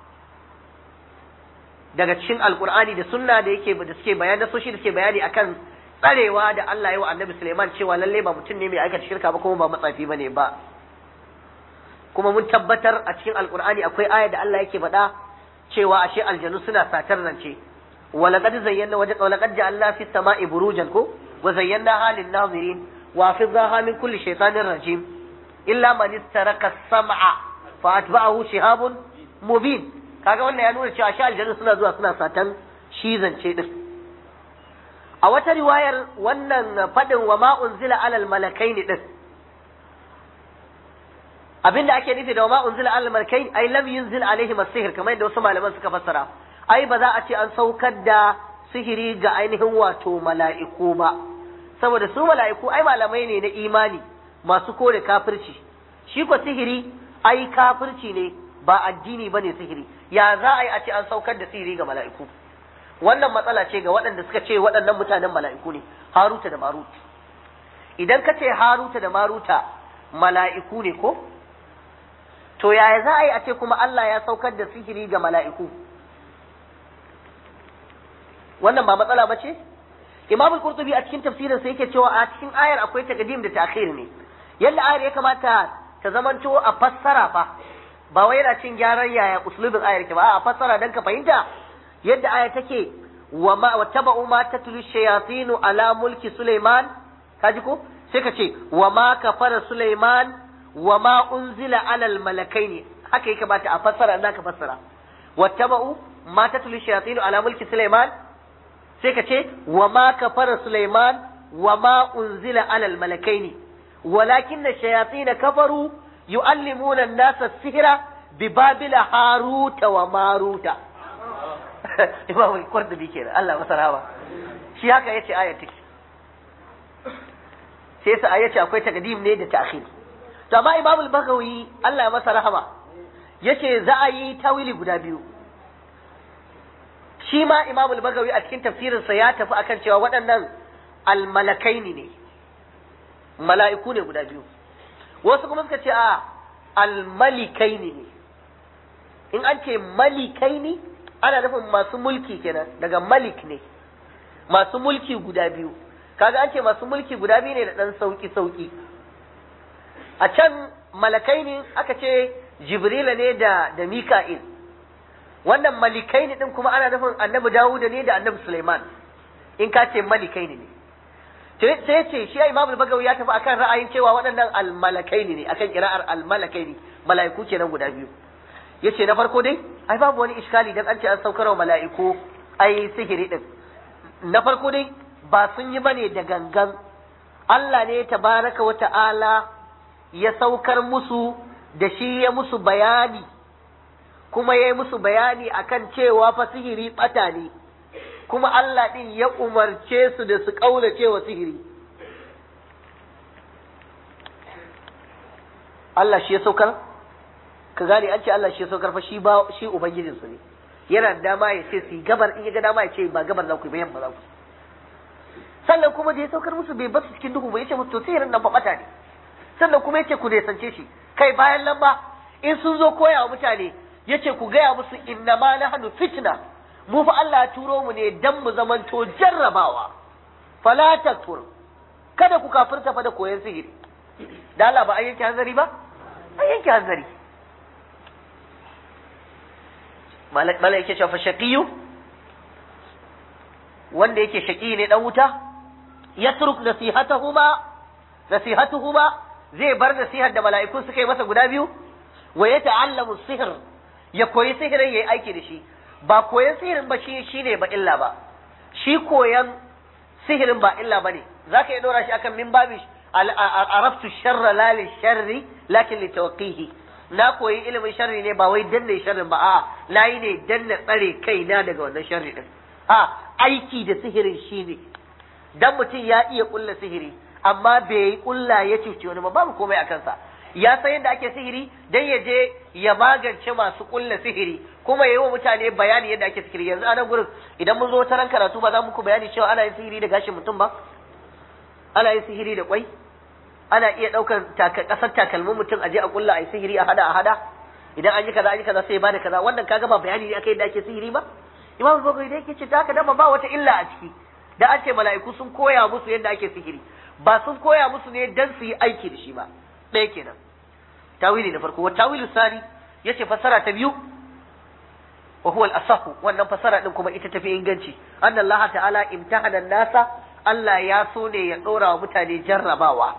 daga cikin alkur'ani da sunna da yake da suke bayani da soshi da suke bayani akan tsarewa da Allah ya wa annabi Sulaiman cewa lalle ba mutum ne mai aikata shirka ba kuma ba matsafi bane ba kuma mun tabbatar a cikin alkur'ani akwai aya da Allah yake faɗa cewa ashe aljanu suna satar rance walaqad zayyana waje walaqad ja'alna fis sama'i burujan ko wa zayyana halin nazirin wa hafiznaha min kulli shaytanir rajim illa man istaraka as-sam'a fa atba'ahu shihabun mubin kaga wannan ya nuna cewa ashe aljanu suna zuwa suna satan shi zance din a wata riwayar wannan fadin wa ma unzila alal malakaini din abinda ake nufi da ma unzila alal malakai ai lam yunzil alaihim as-sihr kamar yadda wasu malaman suka fassara ai ba za a ce an saukar da sihiri ga ainihin wato mala'iku ba saboda su mala'iku ai malamai ne na imani masu kore kafirci shi ko sihiri ai kafirci ne ba addini bane sihiri ya za a yi a ce an saukar da sihiri ga mala'iku wannan matsala ce ga waɗanda suka ce waɗannan mutanen mala'iku ne haruta da marut idan ka ce haruta da maruta mala'iku ne ko to yaya za a yi a ce kuma Allah ya saukar da sihiri ga mala'iku wannan ba matsala ba ce Imam al-Qurtubi a cikin tafsirin sa yake cewa a cikin ayar akwai taqdim da ta'khir ne yadda ayar ya kamata ta zamanto a fassara fa ba wai yana cin gyaran yaya uslubin ayar ke ba a fassara dan ka fahimta yadda ayar take wa ma wattaba'u ma tatlu shayatinu ala mulki Sulaiman kaji ko sai ka ce wa ma kafara Sulaiman wa ma unzila alal malakaini haka yake bata a fassara za ka fassara wattaba'u ma tatlu shayatin ala mulki Sulaiman sai ka ce wa ma kafara Sulaiman wa ma unzila alal malakaini walakinna shayatin kafaru yu'allimuna an-nasa sihra bi babila haruta wa maruta Imam al-Qurtubi kenan Allah masa rahama shi haka yace ayat take sai sa ayace akwai takdim ne da ta'khir to amma Imam al-Baghawi Allah ya masa rahama yace za a yi tawili guda biyu shi ma Imam al-Baghawi a cikin tafsirinsa ya tafi akan cewa waɗannan al-malakaini ne mala'iku ne guda biyu wasu kuma suka ce a al-malikaini ne in an ce malikaini ana nufin masu mulki kenan daga malik ne masu mulki guda biyu kaga an ce masu mulki guda biyu ne da ɗan sauki sauki a can malakaini aka ce jibrila ne da da mika'il wannan malikaini din kuma ana nufin annabi dawuda ne da annabi suleiman in ka ce malikaini ne sai ce shi imam al-bagawi ya tafi akan ra'ayin cewa waɗannan al-malakaini ne akan kira'ar al-malakaini mala'iku kenan guda biyu yace na farko dai ai babu wani iskali dan an ce an saukar wa mala'iku ai sihiri din na farko dai ba sun yi bane da gangan Allah ne tabaraka wa ta'ala ya saukar musu da shi ya musu bayani kuma ya yi musu bayani akan cewa fa sihiri bata ne kuma Allah ɗin ya umarce su da su ƙaulace wa sihiri Allah shi ya saukar ka gane an ce Allah shi ya saukar fa shi ba shi ubangijin su ne yana da dama ya ce su gabar in ya ga dama ya ce ba gabar za ku yi ba yamma za ku sannan kuma da ya saukar musu bai basu cikin duhu ba ya ce musu to sihirin nan fa bata ne sannan kuma ya ce ku nesance shi kai bayan nan ba in sun zo koya wa mutane ya ce ku gaya musu inna ma nahnu fitna mu fa Allah ya turo mu ne dan mu zamanto jarrabawa fala takfur kada ku kafirta fa da koyon sihiri da Allah ba an yanke hanzari ba an yanke hanzari malak malak yake cewa fa shaqiyu wanda yake shaqi ne dan wuta yatruk nasihatahuma nasihatuhuma zai bar nasihar da mala'iku suka yi masa guda biyu wa ya ta'allamu sihir ya koyi sihirin yayi aiki da shi ba koyan sihirin ba shi shine ba illa ba shi koyan sihirin ba illa bane zaka iya dora shi akan min babi araftu sharra la li sharri lakin li tawqihi na koyi ilimin sharri ne ba wai danne sharrin ba a'a nayi ne danna tsare kaina daga wannan sharri din a aiki da sihirin shine dan mutum ya iya kulla sihiri amma bai kulla ya cuci wani ba babu komai a kansa ya san yadda ake sihiri dan ya je ya magance masu kulla sihiri kuma yayi wa mutane bayani yadda ake sihiri yanzu a nan gurin idan mun zo wata ran karatu ba za muku bayani cewa ana yin sihiri da gashin mutum ba ana yin sihiri da kwai ana iya daukar kasar takalmin mutum a je a kulla a yi sihiri a hada a hada idan an yi kaza an yi kaza sai ba da kaza wannan kaga ba bayani ne akai yadda ake sihiri ba imam bukhari da yake ce ta haka dama ba wata illa a ciki da an ce mala'iku sun koya musu yadda ake sihiri ba sun koya musu ne dan su yi aiki da shi ba ɗaya kenan tawili na farko wa tawilu sani yace fasara ta biyu wa huwa al-asahu wannan fasara din kuma ita tafi inganci anna Allah ta'ala imtahana nasa Allah ya so ne ya dora wa mutane jarrabawa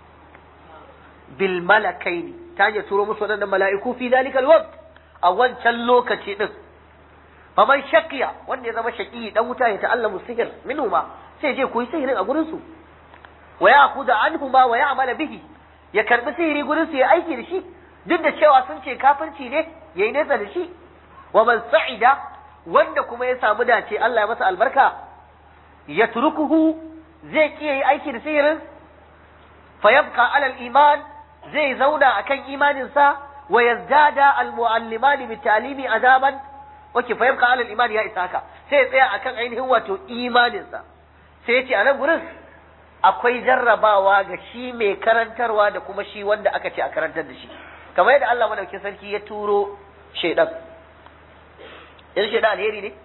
bil malakaini ta ya turo musu wadannan mala'iku fi dalika al a wancan lokaci din faman shaqiya wanda ya zama shaqi dan wuta ya ta'allamu sihir minhu ma sai je koyi sihirin a gurin su wa ya'khudha anhu ma wa ya'mala bihi ya karbi sihiri gurin su ya aiki da shi duk da cewa sun ce kafirci ne yayi nesa da shi wa man sa'ida wanda kuma ya samu dace Allah ya masa albarka ya turukuhu zai kiyaye aiki da sihirin fa yabqa ala al-iman zai zauna akan imanin sa wa yazdada al-mualliman bi ta'limi azaban wake fa yabqa ala al-iman ya isa haka sai ya tsaya akan ainihin wato imanin sa sai ya ce a nan gurin akwai jarrabawa ga shi mai karantarwa da kuma shi wanda aka ce a karantar da shi kamar yadda Allah madaukakin sarki ya turo shaidan yanzu shaidan alheri ne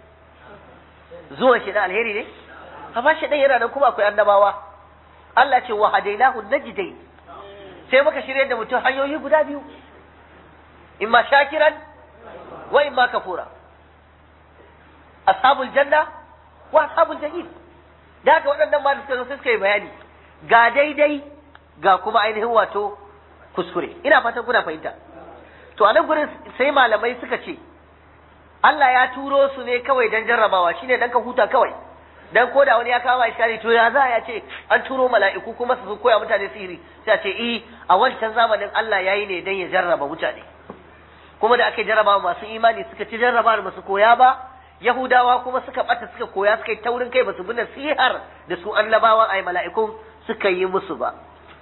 zuwan shaidan alheri ne amma shaidan yana nan kuma akwai annabawa Allah ce wa hadainahu najdai sai muka shirye da mutum hanyoyi guda biyu imma shakiran wa imma kafura ashabul janna wa ashabul jahim da haka waɗannan ma da suka zo sai suka yi bayani ga daidai ga kuma ainihin wato kuskure ina fatan kuna fahimta to a nan gurin sai malamai suka ce Allah ya turo su ne kawai dan jarrabawa shine dan ka huta kawai dan koda wani ya kawo iskari to ya za ya ce an turo mala'iku kuma su koya mutane sihiri sai ce eh a wancan zamanin Allah yayi ne dan ya jarraba mutane kuma da aka jarraba masu imani suka ci jarraba ba su koya ba yahudawa kuma suka bata suka koya suka yi taurin kai basu bi nasihar da su annabawan ai mala'ikun suka yi musu ba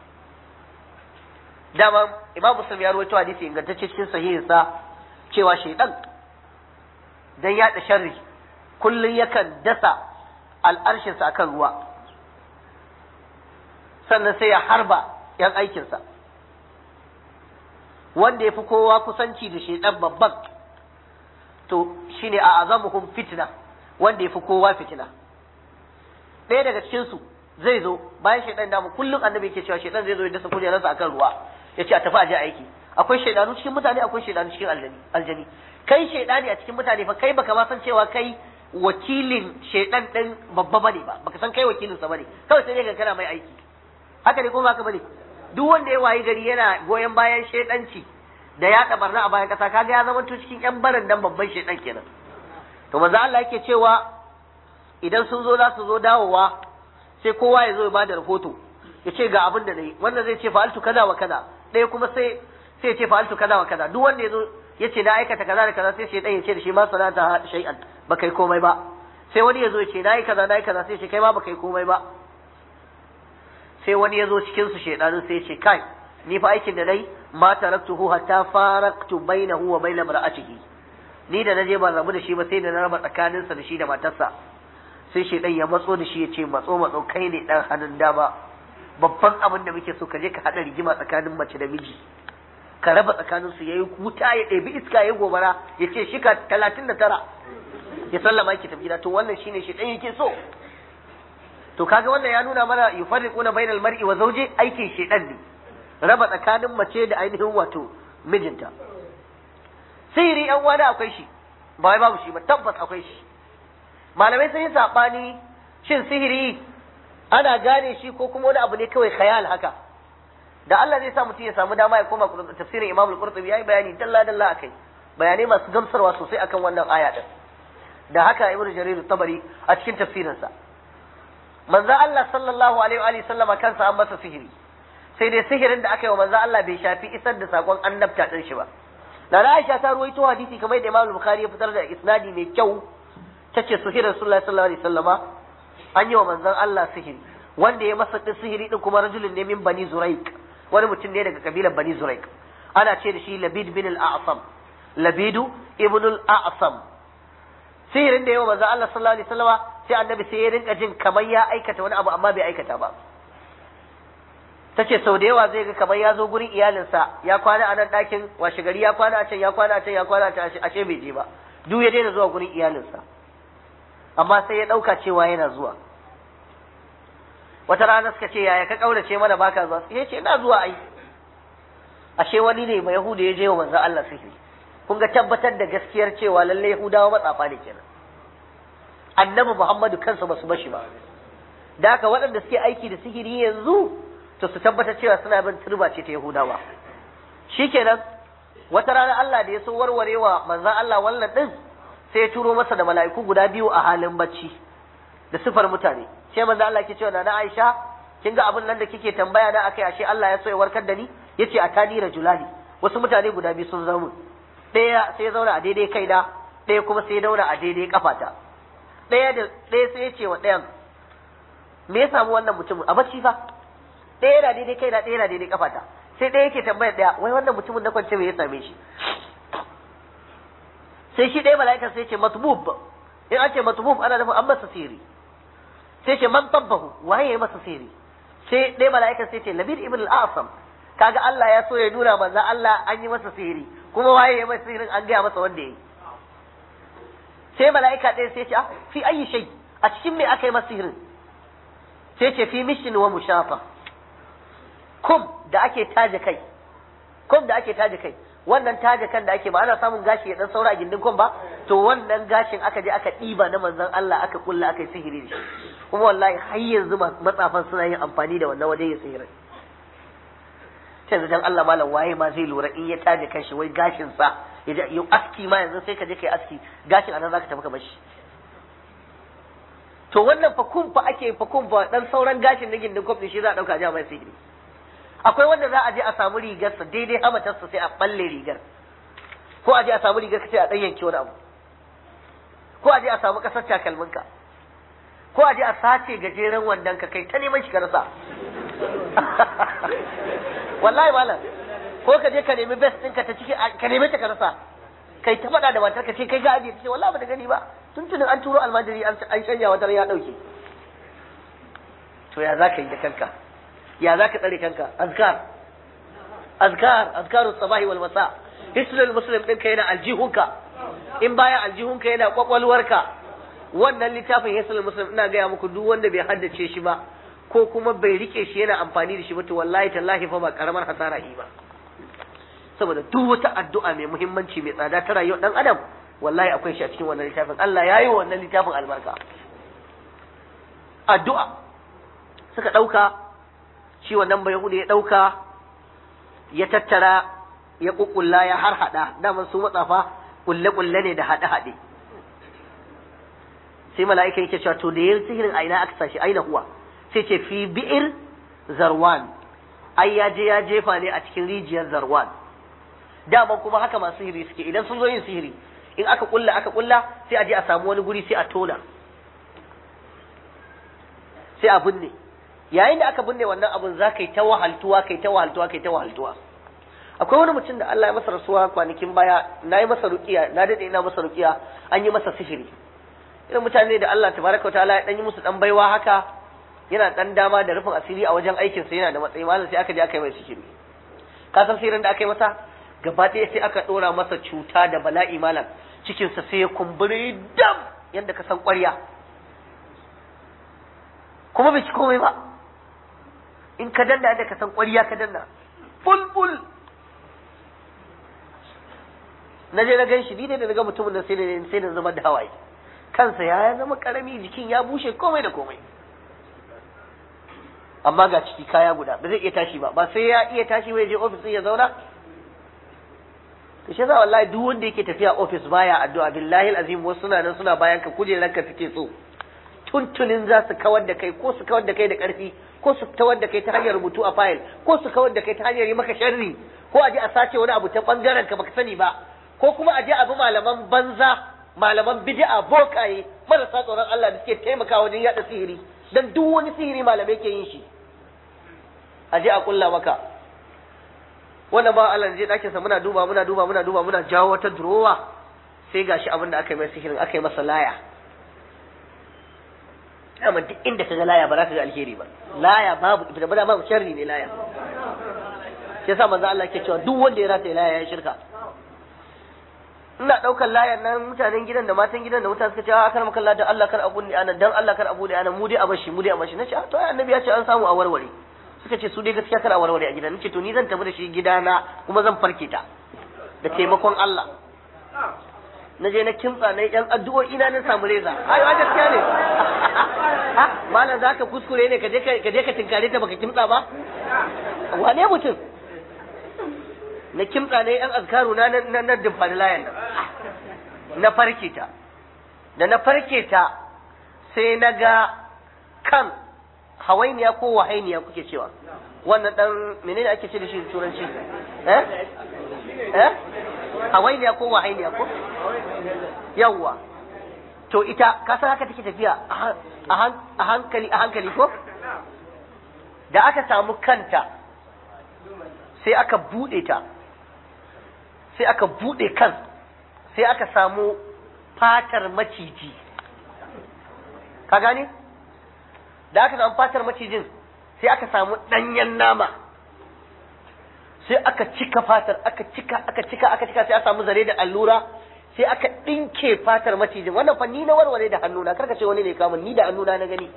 dama imam muslim ya rawaito hadisi ingantacce cikin sahihinsa cewa shaidan dan yaɗa sharri kullum yakan dasa al'arshinsa akan ruwa sannan sai ya harba ‘yan aikinsa wanda ya fi kowa kusanci da shaidan babban to shine a azamuhum fitna wanda ya fi kowa fitina ɗaya daga cikinsu zai zo bayan shaidan damu kullum annabi ke cewa shaidan zai zo ya dasa kujerarsa akan ruwa ya ce a tafi aje aiki akwai shaidanu cikin mutane akwai shaidanu cikin aljani aljani kai shaidani a cikin mutane fa kai baka ma san cewa kai wakilin shaidan din babba bane ba baka san kai wakilin sa bane kawai sai dai kana mai aiki haka ne ko ba haka bane duk wanda ya wayi gari yana goyon bayan shaidanci da ya barna a bayan kasa kaga ya zama cikin yan barin dan babban shaidan kenan to manzo Allah yake cewa idan sun zo za su zo dawowa sai kowa ya zo ya bada rahoto ya ce ga abin da nayi wannan zai ce fa'altu kaza wa kaza ɗaya kuma sai sai ya ce fa'altu kaza wa kaza duk wanda ya zo ya ce na aikata kaza da kaza sai shaidan ya ce da shi ma sanata shay'an ba kai komai ba sai wani ya zo ya ce na yi kaza na yi kaza sai ce kai ma ba kai komai ba sai wani ya zo cikin su shaidanin sai ya ce kai ni fa aikin da nayi ma taraktuhu hatta faraktu bainahu wa bain mar'atihi ni da naje ban rabu da shi ba sai da na raba tsakaninsa da shi da matarsa sai shaidan ya matso da shi ya ce matso matso kai ne dan hannun dama babban abin da muke so ka je ka hada rigima tsakanin mace da miji ka raba tsakanin su yayi wuta ya ɗebi iska ya gobara ya ce shika talatin da tara ya sallama yake tafi gida to wannan shine shi ɗan yake so to kaga wannan ya nuna mana yufarriquna bainal mar'i wa zawji aikin shedan ne raba tsakanin mace da ainihin wato mijinta sihiri yan wani akwai shi ba wai babu shi ba tabbas akwai shi malamai sun yi sabani shin sihiri ana gane shi ko kuma wani abu ne kawai khayal haka da Allah zai sa mutum ya samu dama ya koma tafsirin Imam Al-Qurtubi yayi bayani dalla dalla akai bayanai masu gamsarwa sosai akan wannan aya din da haka Ibn Jarir Tabari a cikin tafsirinsa manzo Allah sallallahu alaihi wa sallama kansa an masa sihiri sai dai sihirin da aka yi wa manzo Allah bai shafi isar da sakon annabta din shi ba da Aisha ta ruwaito hadisi kamar da Imam Bukhari ya fitar da isnadi mai kyau tace sihirin Rasulullahi sallallahu alaihi wasallama an yi wa manzon Allah sihiri wanda ya masa din sihiri din kuma rajulun ne min bani Zuraik wani mutum ne daga kabilar bani Zuraik ana ce da shi Labid bin al-A'sam Labidu ibn al-A'sam sihirin da yawa manzo Allah sallallahu alaihi wasallama sai annabi sai ya rinka jin kamar ya aikata wani abu amma bai aikata ba tace sau da yawa zai ga kamar ya zo gurin iyalinsa ya kwana a nan ɗakin washe gari ya kwana a can ya kwana a can ya kwana a can ashe bai je ba duk ya daina zuwa gurin iyalinsa amma sai ya ɗauka cewa yana zuwa wata rana suka ce yaya ka ƙaurace mana baka zuwa sai ya ce ina zuwa ai ashe wani ne mai yahuda ya je wa manzo Allah sihiri kun ga tabbatar da gaskiyar cewa lalle Yahudawa matsafa ne kenan annabi Muhammadu kansa ba su bashi ba da haka waɗanda suke aiki da sihiri yanzu to su tabbatar cewa suna bin turba ce ta Yahudawa shikenan wata rana Allah da ya so warwarewa manzon Allah wannan din sai ya turo masa da mala'iku guda biyu a halin bacci da sifar mutane sai manzon Allah ke cewa na Aisha kin ga abin nan da kike tambaya na akai ashe Allah ya so ya warkar da ni yace a tani rajulani wasu mutane guda biyu sun zama ɗaya sai ya zauna a daidai kaina ɗaya kuma sai ya zauna a daidai kafata ɗaya da ɗaya sai ya ce wa ɗayan me ya samu wannan mutumin a bacci fa ɗaya yana daidai kaina ɗaya yana daidai kafata sai ɗaya yake tambayar ɗaya wai wannan mutumin na kwance me ya same shi sai shi ɗaya mala'ika sai ya ce matbub in an ce matbub ana nufin an masa sihiri sai ce man tabbahu waye ya masa sihiri sai ɗaya mala'ika sai ce labir ibn al-asam kaga Allah ya so ya nuna manzo Allah an yi masa sihiri kuma waye ya masa sihirin an gaya masa wanda ya yi sai mala'ika ɗaya sai ce a fi ayi shay a cikin me aka yi masa sihirin sai ce fi mishin wa mushafa kum da ake taje kai kum da ake taje kai wannan taje kan da ake ba ana samun gashi ya dan saura a gindin kum ba to wannan gashin aka je aka ɗiba na manzon Allah aka kulla aka yi sihiri da shi kuma wallahi har yanzu matsafan suna yin amfani da wannan wajen yin sihirin sai dan Allah malam waye ma zai lura in ya taje kanshi wai gashin sa ya yi aski ma yanzu sai ka je kai aski gashin anan zaka tafi ka bashi to wannan fa kun fa ake fa kun fa dan sauran gashin na gindin kofi shi za a dauka ja mai sihiri akwai wanda za a je a samu rigar sa daidai hamatarsa sai a balle rigar ko a je a samu rigar ka sai a dan yanke wani abu ko a je a samu kasar takalminka ko a je a sace gajeren wandon ka kai ta neman shi ka rasa wallahi malam ko ka je ka nemi best ɗinka ta ciki ka nemi ta ka rasa kai ta faɗa da matar ka ce kai ga ajiye ta ce wallahi ba da gani ba tuntunin an turo almajiri an shanya wata ya ɗauke to ya za ka yi da kanka ya za ka tsare kanka azkar azkar azkaru sabahi wal masa hisnul muslim ɗinka yana aljihunka in baya aljihunka yana kwakwalwarka wannan littafin hisnul muslim ina gaya muku duk wanda bai haddace shi ba ko kuma bai rike shi yana amfani da shi ba to wallahi tallahi fa ba karamar hasara yi ba saboda duk wata addu'a mai muhimmanci mai tsada ta rayuwar dan adam wallahi akwai shi a cikin wannan littafin Allah ya yi wannan littafin albarka addu'a suka ɗauka shi wannan bai ya ɗauka ya tattara ya ƙuƙulla ya har haɗa daman su matsafa ƙulle-ƙulle ne da haɗe-haɗe sai mala'ika yake cewa to da yin sihirin a ina aka sashi aina huwa sai ce fi bi'ir zarwan ai ya je ya jefa ne a cikin rijiyar zarwan daman kuma haka masu sihiri suke idan sun zo yin sihiri in aka kulla aka kulla sai a je a samu wani guri sai a tona sai a binne yayin da aka binne wannan abun za ka yi ta wahaltuwa kai ta wahaltuwa kai ta wahaltuwa akwai wani mutum da Allah ya masa rasuwa kwanakin baya na yi masa rukiya na dade ina masa rukiya an yi masa sihiri irin mutane da Allah tabaraka wa ta'ala ya dan yi musu dan baiwa haka yana dan dama da rufin asiri a wajen aikin sa yana da matsayi malam sai aka je aka yi mai sihiri ka san sihirin da aka yi masa gaba ɗaya sai aka ɗora masa cuta da bala'i malam cikinsa sai ya kumburi dam yadda ka san ƙwarya kuma bai ci komai ba in ka danna yadda ka san ƙwarya ka danna bulbul na je na gan shi ni ne da na ga mutumin da sai da sai da zama da hawaye kansa ya zama karami jikin ya bushe komai da komai amma ga ciki kaya guda ba zai iya tashi ba ba sai ya iya tashi bai je ofis ya zauna to shi yasa wallahi duk wanda yake tafiya ofis baya addu'a billahi alazim wasu suna nan suna bayan ka kujeran ka suke so tuntunin za su kawar da kai ko su kawar da kai da karfi ko su kawar da kai ta hanyar rubutu a fayil ko su kawar da kai ta hanyar yi maka sharri ko a je a sace wani abu ta bangaren ka baka sani ba ko kuma a je a bi malaman banza malaman bid'a bokaye marasa tsoron Allah da suke taimakawa wajen yada sihiri dan duk wani sihiri malamai ke yin shi a je a kulla maka wannan ba Allah je dakin sa muna duba muna duba muna duba muna jawo wata durowa sai gashi abin da aka yi mai sihirin aka yi masa laya amma duk inda ka ga laya ba za ka ga alheri ba laya babu ibada ba babu sharri ne laya sai sa manzo Allah ke cewa duk wanda ya rata laya ya shirka ina daukar layan nan mutanen gidan da matan gidan da mutane suka ce a kar makalla da Allah kar abu ne ana dan Allah kar abu ne ana mu dai a bashi mu dai a bashi nace to ai annabi ya ce an samu a warware suka ce su dai gaskiya kar a warware a gidan nace to ni zan tafi da shi gidana kuma zan farke ta da taimakon Allah na je na kimtsa na yan addu'o'i na na samu reza ai wa gaskiya ne malam zaka kuskure ne ka je ka je ka tinkare ta baka kimtsa ba wane mutum na kimtsa ne yan azkaru na na na dimfani layan nan na farke ta da na farke ta sai na ga kan hawainiya ko wahainiya kuke cewa wannan dan menene ake ce da shi turanci eh eh hawainiya ko wahainiya ko yawwa to ita ka san haka take tafiya a hankali a hankali ko da aka samu kanta sai aka bude ta sai aka bude kan sai aka samu fatar maciji ka gane da aka samu fatar macijin sai aka samu ɗanyen nama sai aka cika fatar aka cika aka cika aka cika sai aka samu zare da allura sai aka ɗinke fatar macijin wannan fa ni na warware da hannuna karka ce wani ne kamun ni da hannuna na gani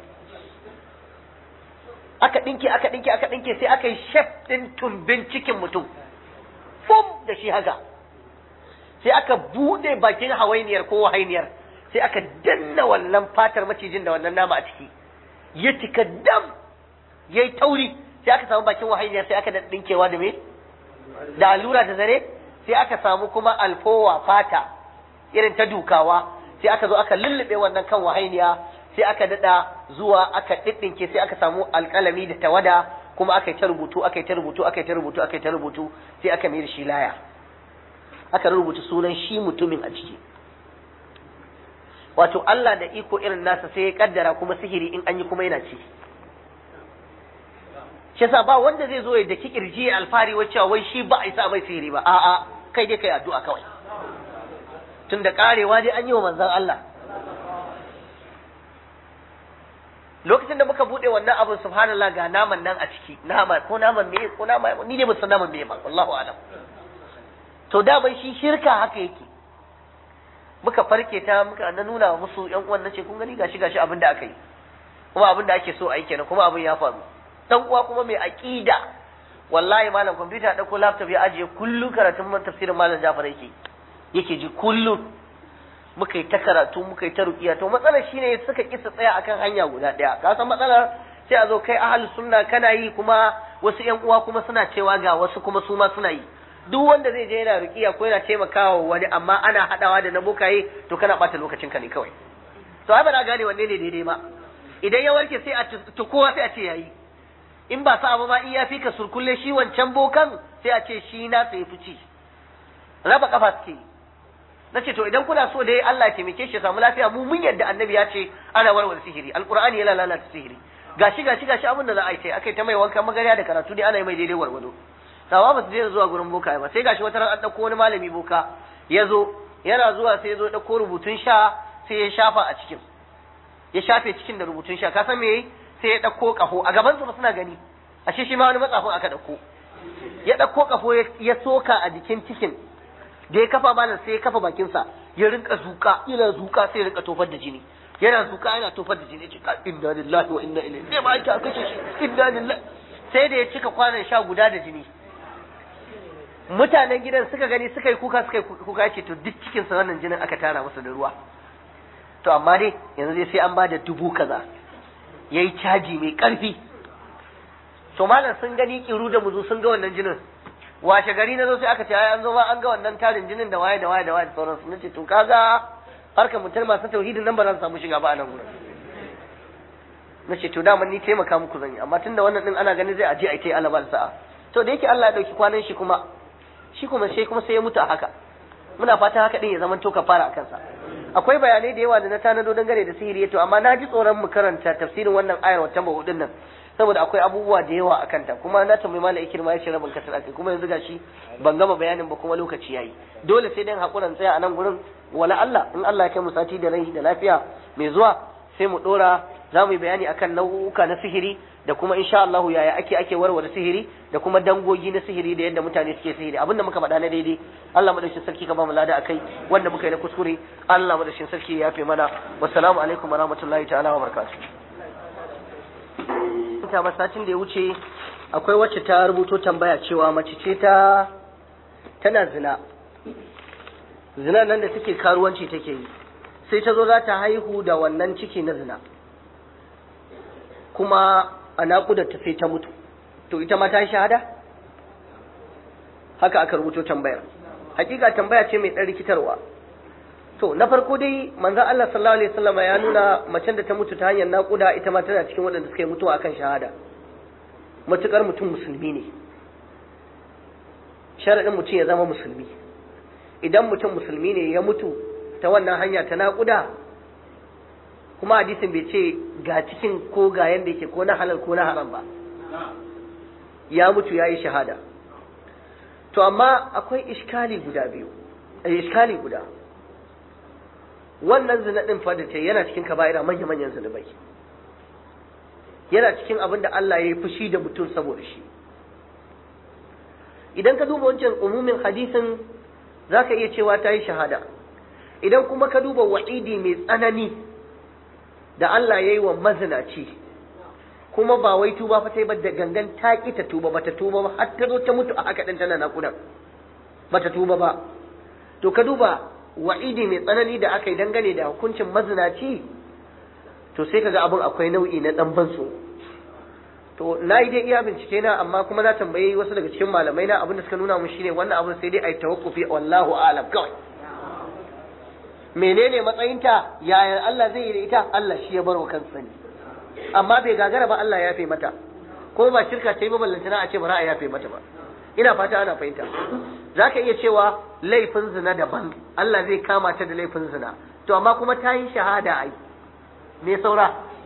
aka ɗinke aka ɗinke aka ɗinke sai aka yi shef ɗin tumbin cikin mutum bum da shi haka sai aka buɗe bakin hawainiyar ko wahainiyar sai aka danna wannan fatar macijin da wannan nama a ciki ya cika dam ya yi tauri sai aka samu bakin wahainiyar sai aka ɗinkewa da me da allura da zare sai aka samu kuma alfowa fata irin ta dukawa sai aka zo aka lullube wannan kan wahainiya sai aka dada zuwa aka ɗiɗɗinke sai aka samu alƙalami da tawada kuma aka yi ta rubutu aka yi ta rubutu aka yi ta rubutu aka yi ta rubutu sai aka mai da shi laya aka rubuta sunan shi mutumin a ciki wato Allah da iko irin nasa sai ya kaddara kuma sihiri in an yi kuma yana ci shi yasa ba wanda zai zo ya daki kirji ya alfari wacce wai shi ba a isa mai sihiri ba a'a kai dai kai addu'a kawai tun da karewa dai an yi wa manzon Allah lokacin da muka bude wannan abin subhanallah ga naman nan a ciki nama ko naman me ko nama ni ne ba san naman me ba wallahu alam to da bai shi shirka haka yake muka farke ta muka na nuna wa musu yan uwan nace kun gani gashi gashi abin da aka yi kuma abin da ake so a yi kenan kuma abin ya faru dan uwa kuma mai aqida wallahi malam computer dauko laptop ya ajiye kullu karatun tafsirin malam Jafar yake yake ji kullu muka yi ta karatu muka yi ta ruqiya to matsalar shine suka kisa tsaya akan hanya guda daya ka san matsalar sai a zo kai ahlus sunna kana yi kuma wasu yan uwa kuma suna cewa ga wasu kuma su ma suna yi duk wanda zai je yana ruqiya ko yana taimakawa wani amma ana hadawa da na bokaye to kana bata lokacin ka ne kawai to ai ba na gane wanne ne daidai ba idan ya warke sai a to kowa sai a ce yayi in ba sa ma in ya fi ka surkulle shi wancan bokan sai a ce shi na sai fici raba kafa suke na ce to idan kuna so dai Allah ya taimake shi ya samu lafiya mu mun yadda annabi ya ce ana warware sihiri alqur'ani yana lalata sihiri gashi gashi gashi abin da za a yi sai akai ta mai wankan magariya da karatu dai ana yi mai daidai warwado sawa ba su je zuwa gurin boka ba sai gashi wata ran an dauko wani malami boka ya zo yana zuwa sai ya zo dauko rubutun sha sai ya shafa a cikin ya shafe cikin da rubutun sha ka san me yayi sai ya dauko kafo a gaban su ba suna gani ashe shi ma wani matsafin aka dauko ya dauko kafo ya soka a jikin cikin da ya kafa malam sai ya kafa bakinsa ya rinka zuka yana zuka sai ya rinka tofar da jini yana zuka yana tofar da jini cika inna lillahi wa inna ilaihi sai ba aka kashe shi inna lillahi sai da ya cika kwanan sha guda da jini mutanen gidan suka gani suka yi kuka suka yi kuka ce to duk cikin sa wannan jinin aka tara masa da ruwa to amma dai yanzu dai sai an ba da dubu kaza yayi caji mai karfi to malam sun gani kiru da muzu sun ga wannan jinin washe gari na zo sai aka ce ai an zo ma an ga wannan tarin jinin da waye da waye da waye da sauransu nace to kaga harkar mutum masu tauhidin nan ba za su samu shiga ba a nan gurin nace to dama ni taimaka muku zan yi amma tunda wannan din ana ganin zai aje a tai alaba sa'a to da yake Allah ya dauki kwanan shi kuma shi kuma sai kuma sai ya mutu a haka muna fatan haka din ya zama to kafara a kansa akwai bayanai da yawa da na tanado dangane da sihiri to amma na ji tsoron mu karanta tafsirin wannan ayar wata mahudin nan saboda akwai abubuwa da yawa a kanta kuma na tambayi malam ikirma ya ce rabin kasar akai kuma yanzu gashi ban gama bayanin ba kuma lokaci yayi dole sai dan hakuran tsaya a nan gurin wala Allah in Allah ya kai mu sati da rai da lafiya mai zuwa sai mu dora za mu yi bayani akan nau'uka na sihiri da kuma insha Allah yaya ake ake warware sihiri da kuma dangogi na sihiri da yadda mutane suke sihiri abinda muka faɗa na daidai Allah madaukakin sarki ka ba mu lada akai wanda muka yi na kuskure Allah madaukakin sarki ya yafe mana wassalamu alaikum warahmatullahi ta'ala wa barakatuh ta masacin da ya wuce akwai wacce ta rubuto tambaya cewa mace ce ta tana zina zina nan da take karuwanci take yi sai ta zo za ta haihu da wannan ciki na zina kuma a naƙudar ta sai ta mutu to ita ma ta yi shahada haka aka rubuto tambayar hakika tambaya ce mai ɗan rikitarwa to na farko dai manzon Allah sallallahu alaihi wasallam ya nuna macen da ta mutu ta hanyar naƙuda ita ma tana cikin waɗanda suka yi mutuwa akan shahada matukar mutum musulmi ne sharaɗin mutum ya zama musulmi idan mutum musulmi ne ya mutu ta wannan hanya ta naƙuda kuma hadisin bai ce ga cikin ko ga yanda yake ko na halal ko na haram ba ya mutu ya yi shahada to amma akwai iskali guda biyu iskali guda wannan zina din fa da ce yana cikin kaba'ira manya manyan zunubai yana cikin abin da Allah ya yi fushi da mutum saboda shi idan ka duba wancan umumin hadisin zaka iya cewa ta yi shahada idan kuma ka duba wa'idi mai tsanani da Allah ya yi wa mazinaci kuma ba wai tuba fa ta yi ba da gangan ta ki ta tuba ba ta tuba ba har ta zo ta mutu a haka ɗin tana naƙudan ba ta tuba ba to ka duba wa'idi mai tsanani da aka yi dangane da hukuncin mazinaci to sai kaga abin akwai nau'i na ɗan bansu to na yi dai iya bincike na amma kuma na tambayi wasu daga cikin malamai na abin da suka nuna mun shine wannan abin sai dai a yi tawakkufi wallahu a'lam kawai menene matsayinta yaya Allah zai yi da ita Allah shi ya barwa kansa ne amma bai gagara ba Allah ya yafe mata ko ba shirka ta yi maballantana a ce ba za a yafe mata ba ina fata ana fahimta za ka iya cewa laifin zina daban Allah zai kama ta da laifin zina to amma kuma ta yi shahada ai me saura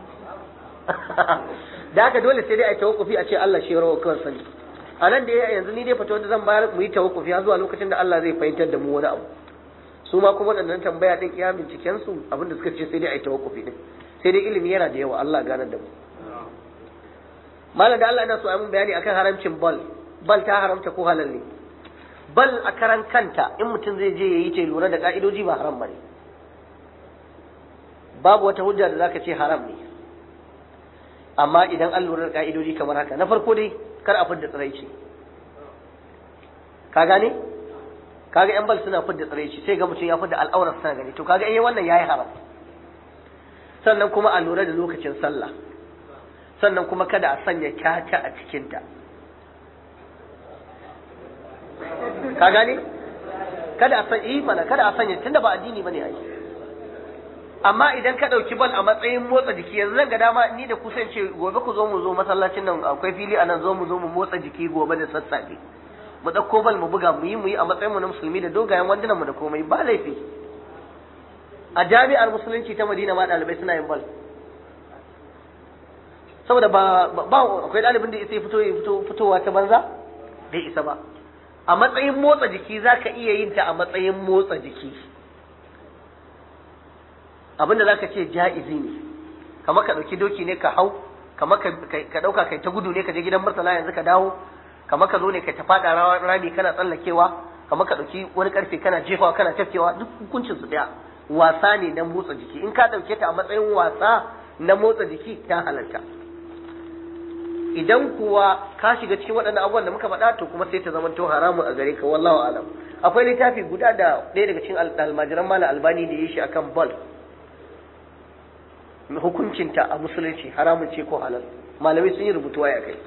da haka dole sai dai a yi tawakkufi a ce Allah shi ya rawa kawai sani a nan da yanzu ni dai fata da zan bayar mu yi tawakkufi har zuwa lokacin da Allah zai fahimtar da mu wani abu su ma kuma waɗannan tambaya ɗin iya binciken su abin da suka ce sai dai a yi tawakkufi din sai dai ilimi yana da yawa Allah ganar da mu malam da Allah ina so a mun bayani akan haramcin bal bal ta haramta ko halal ne bal a karan kanta in mutum zai je yayi ta lura da ka'idoji ba haram bane babu wata hujja da zaka ce haram ne amma idan an lura da ka'idoji kamar haka na farko dai kar a fidda tsiraici ka gane kaga yan bal suna fidda tsiraici sai ga mutum ya fidda al'aurar suna gani to kaga eh wannan yayi haram sannan kuma a lura da lokacin sallah sannan kuma kada a sanya caca a cikinta ka gane kada a sanya yi mana kada a sanya tunda ba addini bane ai amma idan ka dauki bal a matsayin motsa jiki yanzu zan ga dama ni da kusan ce gobe ku zo mu zo masallacin nan akwai fili anan zo mu zo mu motsa jiki gobe da sassafe mu dauko bal mu buga mu yi mu yi a matsayin mu na musulmi da dogayen wandunan mu da komai ba laifi a jami'ar musulunci ta Madina ma dalibai suna yin bal saboda ba ba akwai ɗalibin da isa fito fito fitowa ta banza bai isa ba a matsayin motsa jiki zaka iya yin ta a matsayin motsa jiki abinda zaka ce ja'izi ne kamar ka ɗauki doki ne ka hau kamar ka ɗauka kai ta gudu ne ka je gidan martala yanzu ka dawo kamar ka zo ne ka ta faɗa rami kana tsallakewa kamar ka ɗauki wani ƙarfe kana jefawa kana tafkewa duk hukuncin su ɗaya wasa ne na motsa jiki in ka ɗauke ta a matsayin wasa na motsa jiki ta halarta idan kuwa ka shiga cikin waɗannan abubuwan da muka faɗa to kuma sai ta zama to haramun a gare ka wallahu alam akwai littafi guda da ɗaya daga cikin almajiran malam albani da ya shi akan bal hukuncinta a musulunci haramun ce ko halal malamai sun yi rubutu ya kai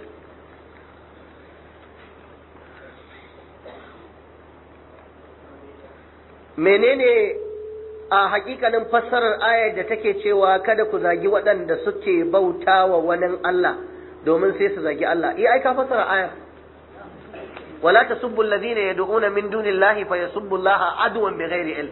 menene a hakikanin fassarar ayar da take cewa kada ku zagi waɗanda suke bauta wa wani Allah domin sai su zagi Allah iya ai ka fassara ayar wala tasubbu alladhina yad'una min dunillahi fa yasubbu Allah adwan bighairi ilm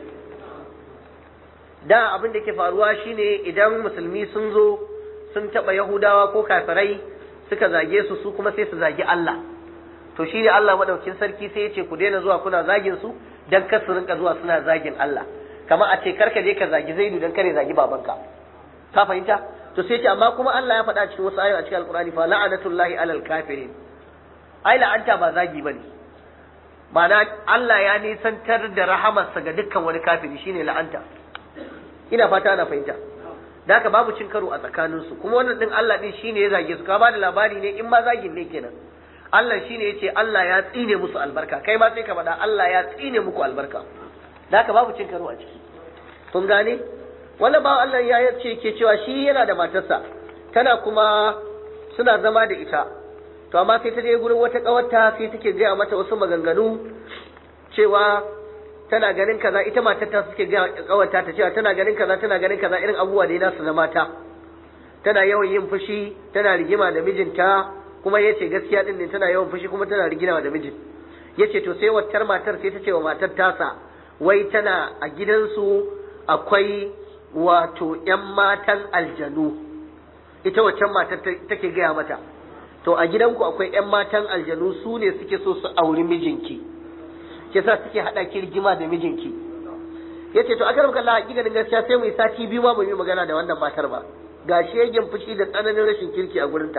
da abin da ke faruwa shine idan musulmi sun zo sun taba yahudawa ko kafirai suka zage su su kuma sai su zagi Allah to shine Allah madaukin sarki sai ya ce ku daina zuwa kuna zagin su dan kar su rinka zuwa suna zagin Allah kamar a ce karka je ka zagi Zaidu dan kare zagi babanka ka fahimta to sai ce amma kuma Allah ya faɗa cikin wasu ayoyi a cikin Alƙur'ani fa la'anatullahi alal kafirin ai la'anta ba zagi bane ma'ana Allah ya nisantar da rahamarsa ga dukkan wani kafiri shine la'anta ina fata ana fahimta da haka babu cin karo a tsakaninsu kuma wannan din Allah din shine ya zage su ka ba da labari ne in ma zagin ne kenan Allah shine ya ce Allah ya tsine musu albarka kai ma sai ka faɗa Allah ya tsine muku albarka da haka babu cin karo a ciki kun gane wannan ba Allah ya ce ke cewa shi yana da matarsa tana kuma suna zama da ita to amma sai ta je gurin wata kawarta sai take gaya mata wasu maganganu cewa tana ganin kaza ita matar ta suke ga kawarta ta cewa tana ganin kaza tana ganin kaza irin abubuwa da yana su na mata tana yawan yin fushi tana rigima da mijinta kuma yace gaskiya din ne tana yawan fushi kuma tana rigima da mijin yace to sai waccar matar sai ta ce wa matar tasa wai tana a gidansu akwai wato ‘yan matan aljanu ita waccan matar take gaya mata to a gidanku akwai ‘yan matan aljanu su ne suke so su auri mijinki ke sa suke haɗa ki rigima da mijinki ya ce to a karam kalla hakikanin gaskiya sai mu yi sati biyu ma mu yi magana da wannan matar ba ga shegen fushi da tsananin rashin kirki a gurinta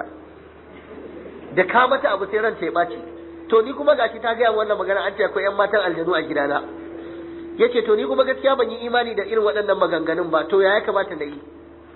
da ka mata abu sai ranta ya ɓaci to ni kuma gashi ta gaya wannan magana an ce akwai ‘yan matan aljanu a gidana yace to ni kuma gaskiya ban yi imani da irin waɗannan maganganun ba to ya ya kamata na yi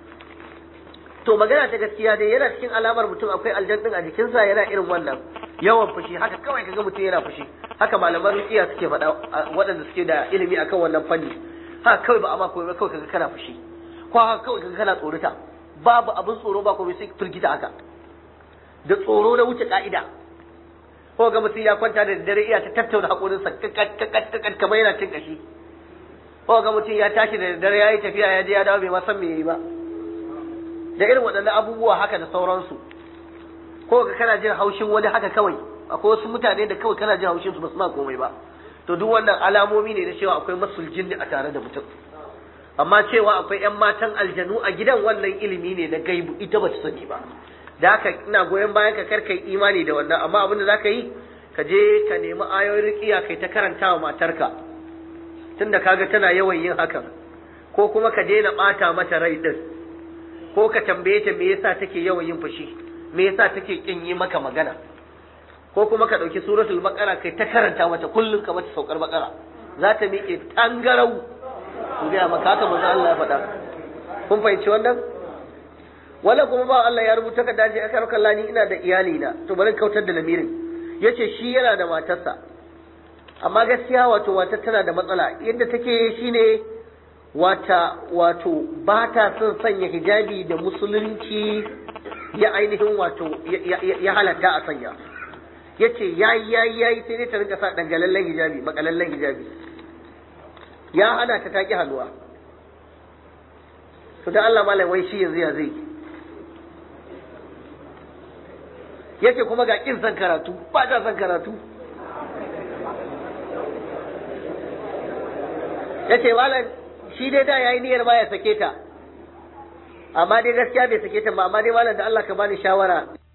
to magana ta gaskiya dai yana cikin alamar mutum akwai aljannin a jikinsa yana irin wannan yawan fushi haka kawai kaga mutum yana fushi haka malaman rukiya suke faɗa waɗanda suke da ilimi akan wannan fanni haka kawai ba a mako ba kawai kaga kana fushi ko haka kawai kaga kana tsorata babu abin tsoro ba komai sai firgita haka da tsoro na wuce ka'ida ko ga mutum ya kwanta da dare iya ta tattauna haƙorinsa kakkat kamar yana cin kashi ko ga mutum ya tashi da dare ya yi tafiya ya je ya dawo bai ma san me yayi ba da irin waɗannan abubuwa haka da sauransu ko ga kana jin haushin wani haka kawai akwai wasu mutane da kawai kana jin haushin su ba su ma komai ba to duk wannan alamomi ne na cewa akwai masul jinni a tare da mutum amma cewa akwai 'yan matan aljanu a gidan wannan ilimi ne na gaibu ita ba ta sani ba da haka ina goyon bayan ka karkai imani da wannan amma abin da za ka yi ka je ka nemi ayoyin riƙiya kai ta karanta wa matarka tunda kaga tana yawan yin hakan ko kuma ka daina ɓata mata rai ɗin ko ka tambaye ta me yasa take yawan yin fushi me yasa take kin yi maka magana ko kuma ka ɗauki suratul baqara kai ta karanta mata kullum ka mata saukar baqara za ta miƙe tangarau ku ga maka haka manzo Allah ya faɗa kun fahimci wannan wala kuma ba Allah ya rubuta ka dace aka raka lani ina da iyali na to bari kautar da lamirin yace shi yana da matarsa amma gaskiya wato wata tana da matsala yadda take shine wata wato ba ta son sanya hijabi da musulunci ya ainihin wato ya halatta a sanya yace yayi yayi yayi sai dai ta rinka sa dangalallen hijabi makalallen hijabi ya hana ta taki hannuwa to da Allah malam wai shi yanzu ya zai yace kuma ga kin san karatu ba ta san karatu yace malam shi dai da yayi niyyar ba ya sake ta amma dai gaskiya bai sake ta ba amma dai malam da Allah ka bani shawara